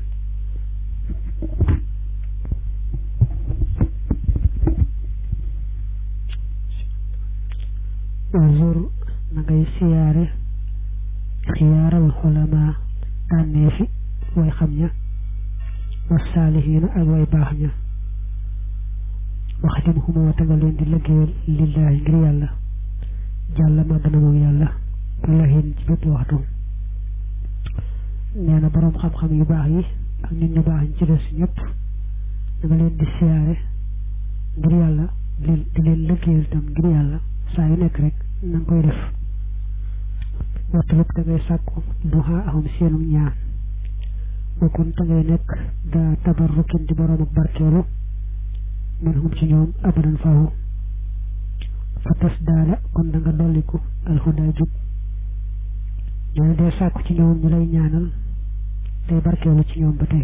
zur na ngay siyaare xiyaaral xulamaa tànnee fi way xam ña wa saalihiina ak way baax ña waxtim xumoo te nga leen di liggéeyal lillaahi ngir yàlla jàlla ma dana moom yàlla lahin ci bépp waxtu nee na boroom xam-xam yu baax yi ak nit ñu baax ñi ci des ñëpp da nga leen di siyaare ngir yàlla di leen liggéeyal tam ngir yàlla saa yu nekk rek na nga koy def waxtu te ngay sàkku duxaa ahum seenum ñaan bokkun te ngay nekk daa tabarrukin di boroom ak barkeelu min hum ci ñoom abadan fawu fa tas daala kon da nga dolliku alhuda jub ñoo dee sàkku ci ñoom ñu lay ñaanal tey barkeelu ci ñoom ba tey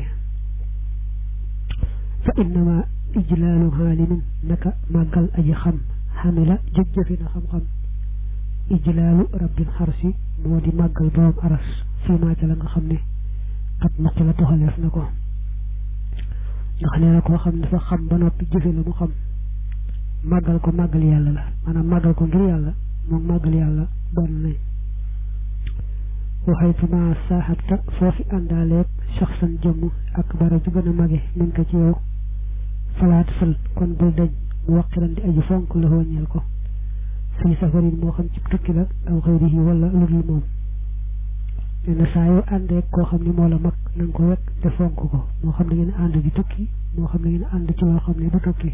fa innama ijlaalu xaalimin naka màggal aji xam xamila jëf-jëfi na xam-xam ijlaalu rabbil xarsi moo di màggal borom aras fii maa ca la nga xam ne xat naqi la toxaleef na ko ndax nee na koo xam ne dafa xam ba noppi jëfe la mu xam màggal ko màggal yàlla la maanaam màggal ko ngir yàlla moom màggal yàlla benn nañ waxaytu ma saaxabta foofi àndaaleeg saxsan jëmm ak bara ju gën a mage min ko ci yow falaat fël kon bul dañ mu waqiran di aji fonk la wàññeel ko fii safarin moo xam ci tukki la aw xëyrihi wala lu dul moom nee na saa yoo àndee koo xam ne moo la mag na nga ko wekk te fonk ko moo xam ne ngeen ànd di tukki moo xam ne ngeen ànd ci loo xam ne du tukki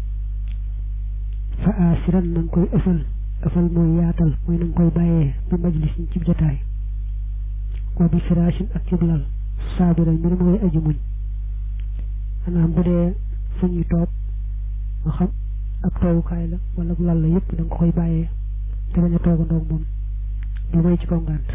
fa asiran na nga koy ëffal ëffal mooy yaatal mooy na nga koy bàyyee bi majlis ñi ci jotaay wa bi firashin ak cib lal saabiral mbir mooy aji muñ maanaam bu dee fu ñuy toog nga xam ak toogukaay la wala lal la yëpp da nga koy bàyyee te bañ a toogandoog moom lu may ci kaw ngànt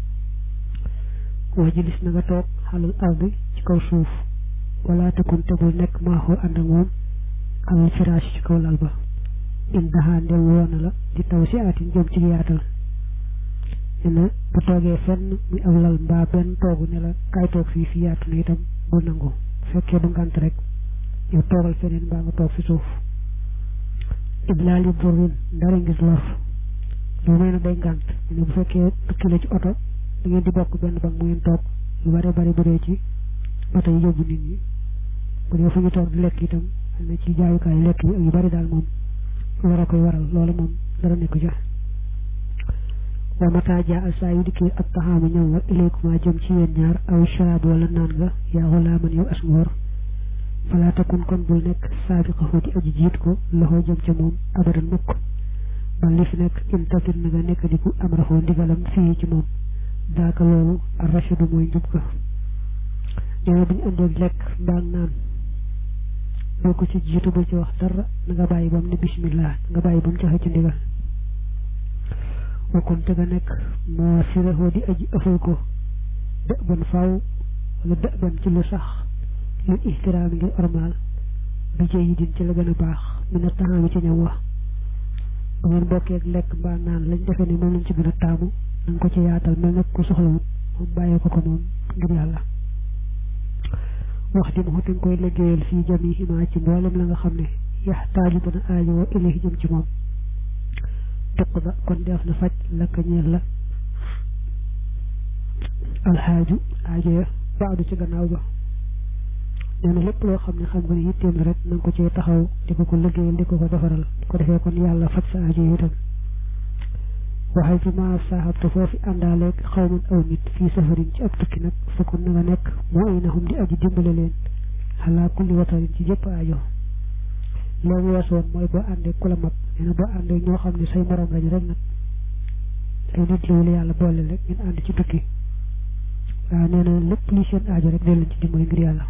wa jilis na nga toog xalal ardi ci kaw suuf wala takun te bul nekk maaxoo ànd ak moom alal firaas ci kaw lal ba in daxaa ndem woona la di taw si aatin jëm ci yaatal ne bu toogee fenn muy aw lal mbaa benn toogu ne la kaay toog fii fi yaatu na itam bu nangu fekkee du ngànt rek yow toogal feneen mbaa nga toog fi suuf iblaali burrin dara ngis lor lu may na day ngànt ne bu fekkee tukki la ci oto da ngeen di bokk benn bank mu ngeen toog lu bare bari bu dee ci oto yi yóbbu nit ñi bu dee fu ñu toog di lekk itam am na ci jaayukaay lekk yi yu bari daal moom war a koy waral loolu moom dara nekku ja wa mata jaa saa yu dikkee ak taxaama ñëw wa ilaykumaa jëm ci yéen ñaar aw sharaab wala naan nga yaa xulaa man yow as ngóor falaa takun kon bul nekk saabiqahu di aji jiit ko loxoo jëm ca moom abadan mukk ba li fi nekk in tatir na nga nekk di ku am raxoo ndigalam fii ci moom daaka loolu ar rachadu mooy njub ga nee na bu ñu indee lekk mbaa naan boo ko ci jiitu ba ci wax dara na nga bàyyi ba mu ne bismillah nga bàyyi ba mu joxe ci ndigal wakon te nga nekk moo sirahoo di aji ëffal ko dë ban faaw wala dë ban ci lu sax lu ihtiraam ngir ormaal bi jëy yi din ci la gën a baax mi na taxaami ci ñam wax bu ngeen bokkee ak lekk mbaa naan lañ defee ne moom lañ ci gën a taamu na nga ko ci yaatal mel nag ku soxlawut moom bàyyee ko ko moom ngir yàlla wax di ma xuti nga koy liggéeyal fii jamiihima ci mboolem la nga xam ne yaxtaaju dana aajowoo ilayhi jëm ci moom tuq ba kon def na faj lakka ñeel la alxaaju aajoya baadu ci gannaaw ba nee na lépp loo xam ne xam nga ne yitteem la rek na nga ko cee taxaw di ko ko liggéeyal di ko ko defaral ko defee kon yàlla faj sa aajo yi itam waxay fi ma saaxabte foofu àndaaleeg xawman aw nit fii safarin ci ab tukki nag fekkoon na nga nekk moo ay naxum di aji dimbale leen xalaa kulli watarin ci jëpp aajo loolu weesu woon mooy boo àndee ku la mag nee na boo àndee ñoo xam ne say morom lañu rek nag ay nit la yàlla boole rek ngeen ànd ci tukki waaw nee na lépp li seen aajo rek dee leen ci dimbale ngir yàlla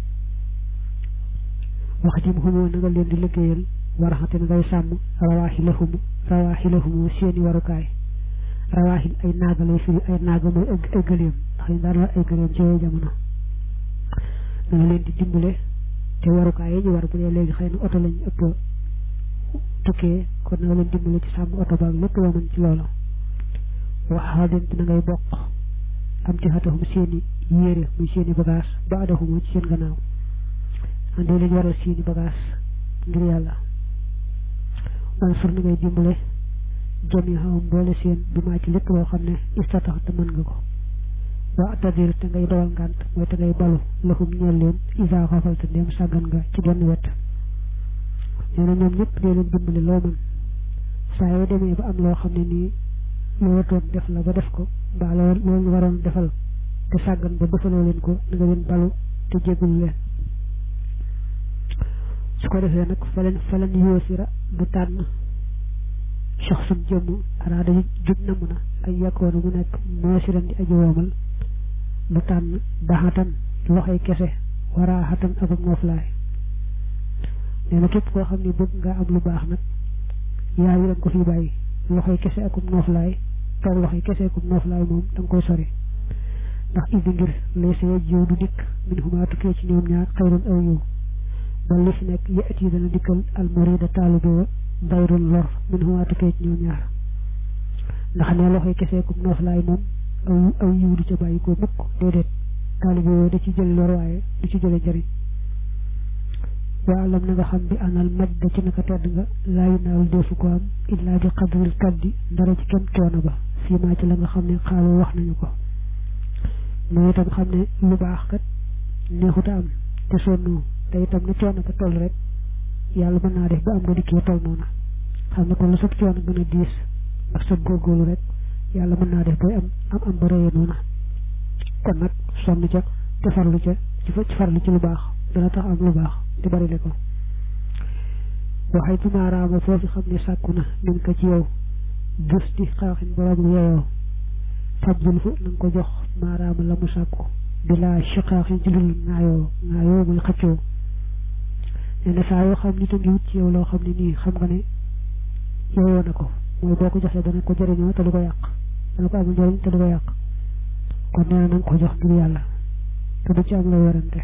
wax ji mu xumoo na nga leen di liggéeyal waraxate na ngay sàmm rawaaxilahumu rawaaxilahumu seeni warukaay rawaaxil ay naaga lay firi ay naaga mooy ay gëléem ndax ñu daan war ay gëléem ci yooyu jamono na nga leen di dimbale te warukaay yi ñu war bu dee léegi xëy na oto lañ ëpp tukkee kon na nga leen dimbale ci sàmm oto baag lépp loo mën ci loolu waxaa leen na ngay bokk am ci xatahum seeni yére muy seeni bagage ba adahuma ci seen gannaaw andee leen waral seeni bagage ngir yàlla man sur na ngay dimbale jami xawam boole seen bi maa ci lépp loo xam ne istatax te mën nga ko waa tadir te ngay dawal ngànt mooy te ngay balu laxum ñeel leen isa xafalta ndéem sàggan nga ci genn wet nee na ñoom ñëpp dee leen dimbale loo mën saa yoo demee ba am loo xam ne nii loo watoon def la ba def ko mbaa loo loolu waroon defal te sàggan ba defaloo leen ko na nga leen balu te jégalu leen su ko defee nag fa leen fa leen yoosira bu tànn soxsum jëmm araada jub namm na ay yakkoona mu nekk moosiran di aji woomal bu tànn daxatan loxoy kese waraaxatan ak ak nooflaay nee na képp koo xam ne bëgg nga am lu baax nag yaa yi leen ko fi bàyyi loxoy kese akum nooflaay toog loxoy kese akum nooflaay moom da nga koy sori ndax indi ngir lay see jiw du dikk min xumaa tukkee ci ñoom ñaar xayrun aw yiw ba li fi nekk yëtt yi dana dikkal almurida taalibe wa dayrun lor min xumaa tukkee ci ñoom ñaar ndax ne loxoy kese akum nooflaay moom aw aw yiw du ca bàyyi ko mukk déedéet taalibe wa da ci jël lor waaye du ci jële njëriñ waalam na nga xam bi anal maj da ci naka tedd nga laayu naawul defu ko am illaa bi qadril kaddi dara ci kem coono ba fii maa ci la nga xam ne xaaloo wax nañu ko mooy itam xam ne lu baax kat neexuta am te sonnu te itam na coono ba toll rek yàlla mën naa def ba am nga dikkee toll noona xam ne kon la sab coono gën a diis ak sa góorgóorlu rek yàlla mën naa def booy am am am ba rëyee noona kon nag sonn ca te farlu ca ci fa ci farlu ci lu baax dana tax am lu baax te bari le ko waxay bu maaraama foofu xam ne sàkku na min ko ci yow bus di xaaxin borom yeyoo fabdul fu na nga ko jox maaraama la mu sàkku di laa chiqaaxin ci lul ŋaayoo ŋaayoo muy xëccoo nee na saa yoo xam nit a ngi wut ci yow loo xam ne nii xam nga ne yeyoo na ko mooy boo ko joxee dana ko jëriñoo te du ko yàq dana ko amul njëriñ te du ko yàq kon nee na na nga ko jox ngir yàlla te du ci am la werante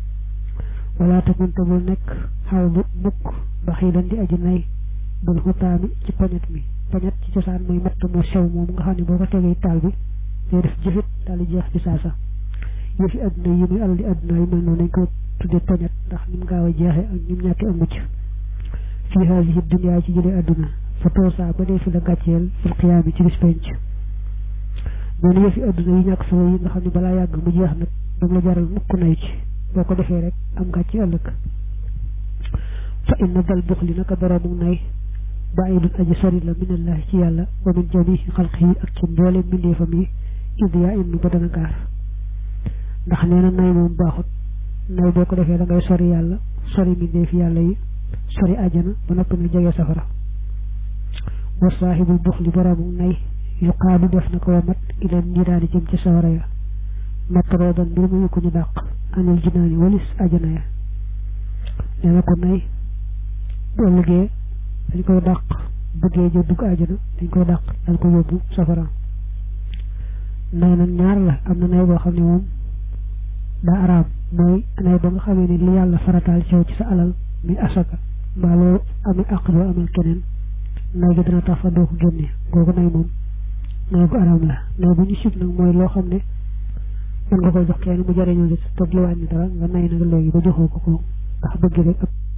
wala te mënta bul nekk xaw bu mukk ba xii lan di aji nay bul xutaami ci poñet mi poñet ci cosaan mooy matt mu sew moom nga xam ne boo ko tegee taal bi day def jëfit daal di jeex ci saasa yëfi adduna yi muy alal di adduna yi mel noonu nañ ko tuddee poñet ndax ni mu gaaw a jeexee ak ni mu ñàkkee ak mucc fii haasihi dunya ci jëlee adduna fa toosaa ba dee fi la gàcceel fil qiyaami ci bis penc noonu yëfi adduna yi ñàkk solo yi nga xam ne balaa yàgg mu jeex nag dam la jaral mukk nay ci boo ko defee rek am gàcce ëllëg fa inna dal bux li naka boroomu nay bàyyidun aji sori la minallahi ci yàlla wa min jamihi xalqihi ak ci mboole mbindeefam yi id yaa innu ba dana gaar ndax nee na nay moom baaxut nay boo ko defee da ngay sori yàlla sori mbindeefi yàlla yi sori ajana ba noppi nga jege safara wa saahibul bux li boroomu nay yu xaadu def na ko wamat ilan ñi daal di jëm ci sawara ya matroo doon mbir mu ko ñu dàq anil jinaani walis ajana ya nee na ko nay bu ëllëgee dañ koy dàq bëggee jë dugg ajana dañ koy dàq dal ko yóbbu safara nay nag ñaar la am na nay boo xam ne moom daa araam mooy nay ba nga xamee ne li yàlla farataal ci yow ci sa alal mi asaka mbaa loo amee àq loo amal keneen nay gi dana tax fa doo ko génne googu nay moom nay bu araam la nay bu ñu sib nag mooy loo xam ne mën nga koy jox kenn mu jariñoo ci te li wàññi dara nga nay nag léegi ba joxoo ko ko ndax bëgg rek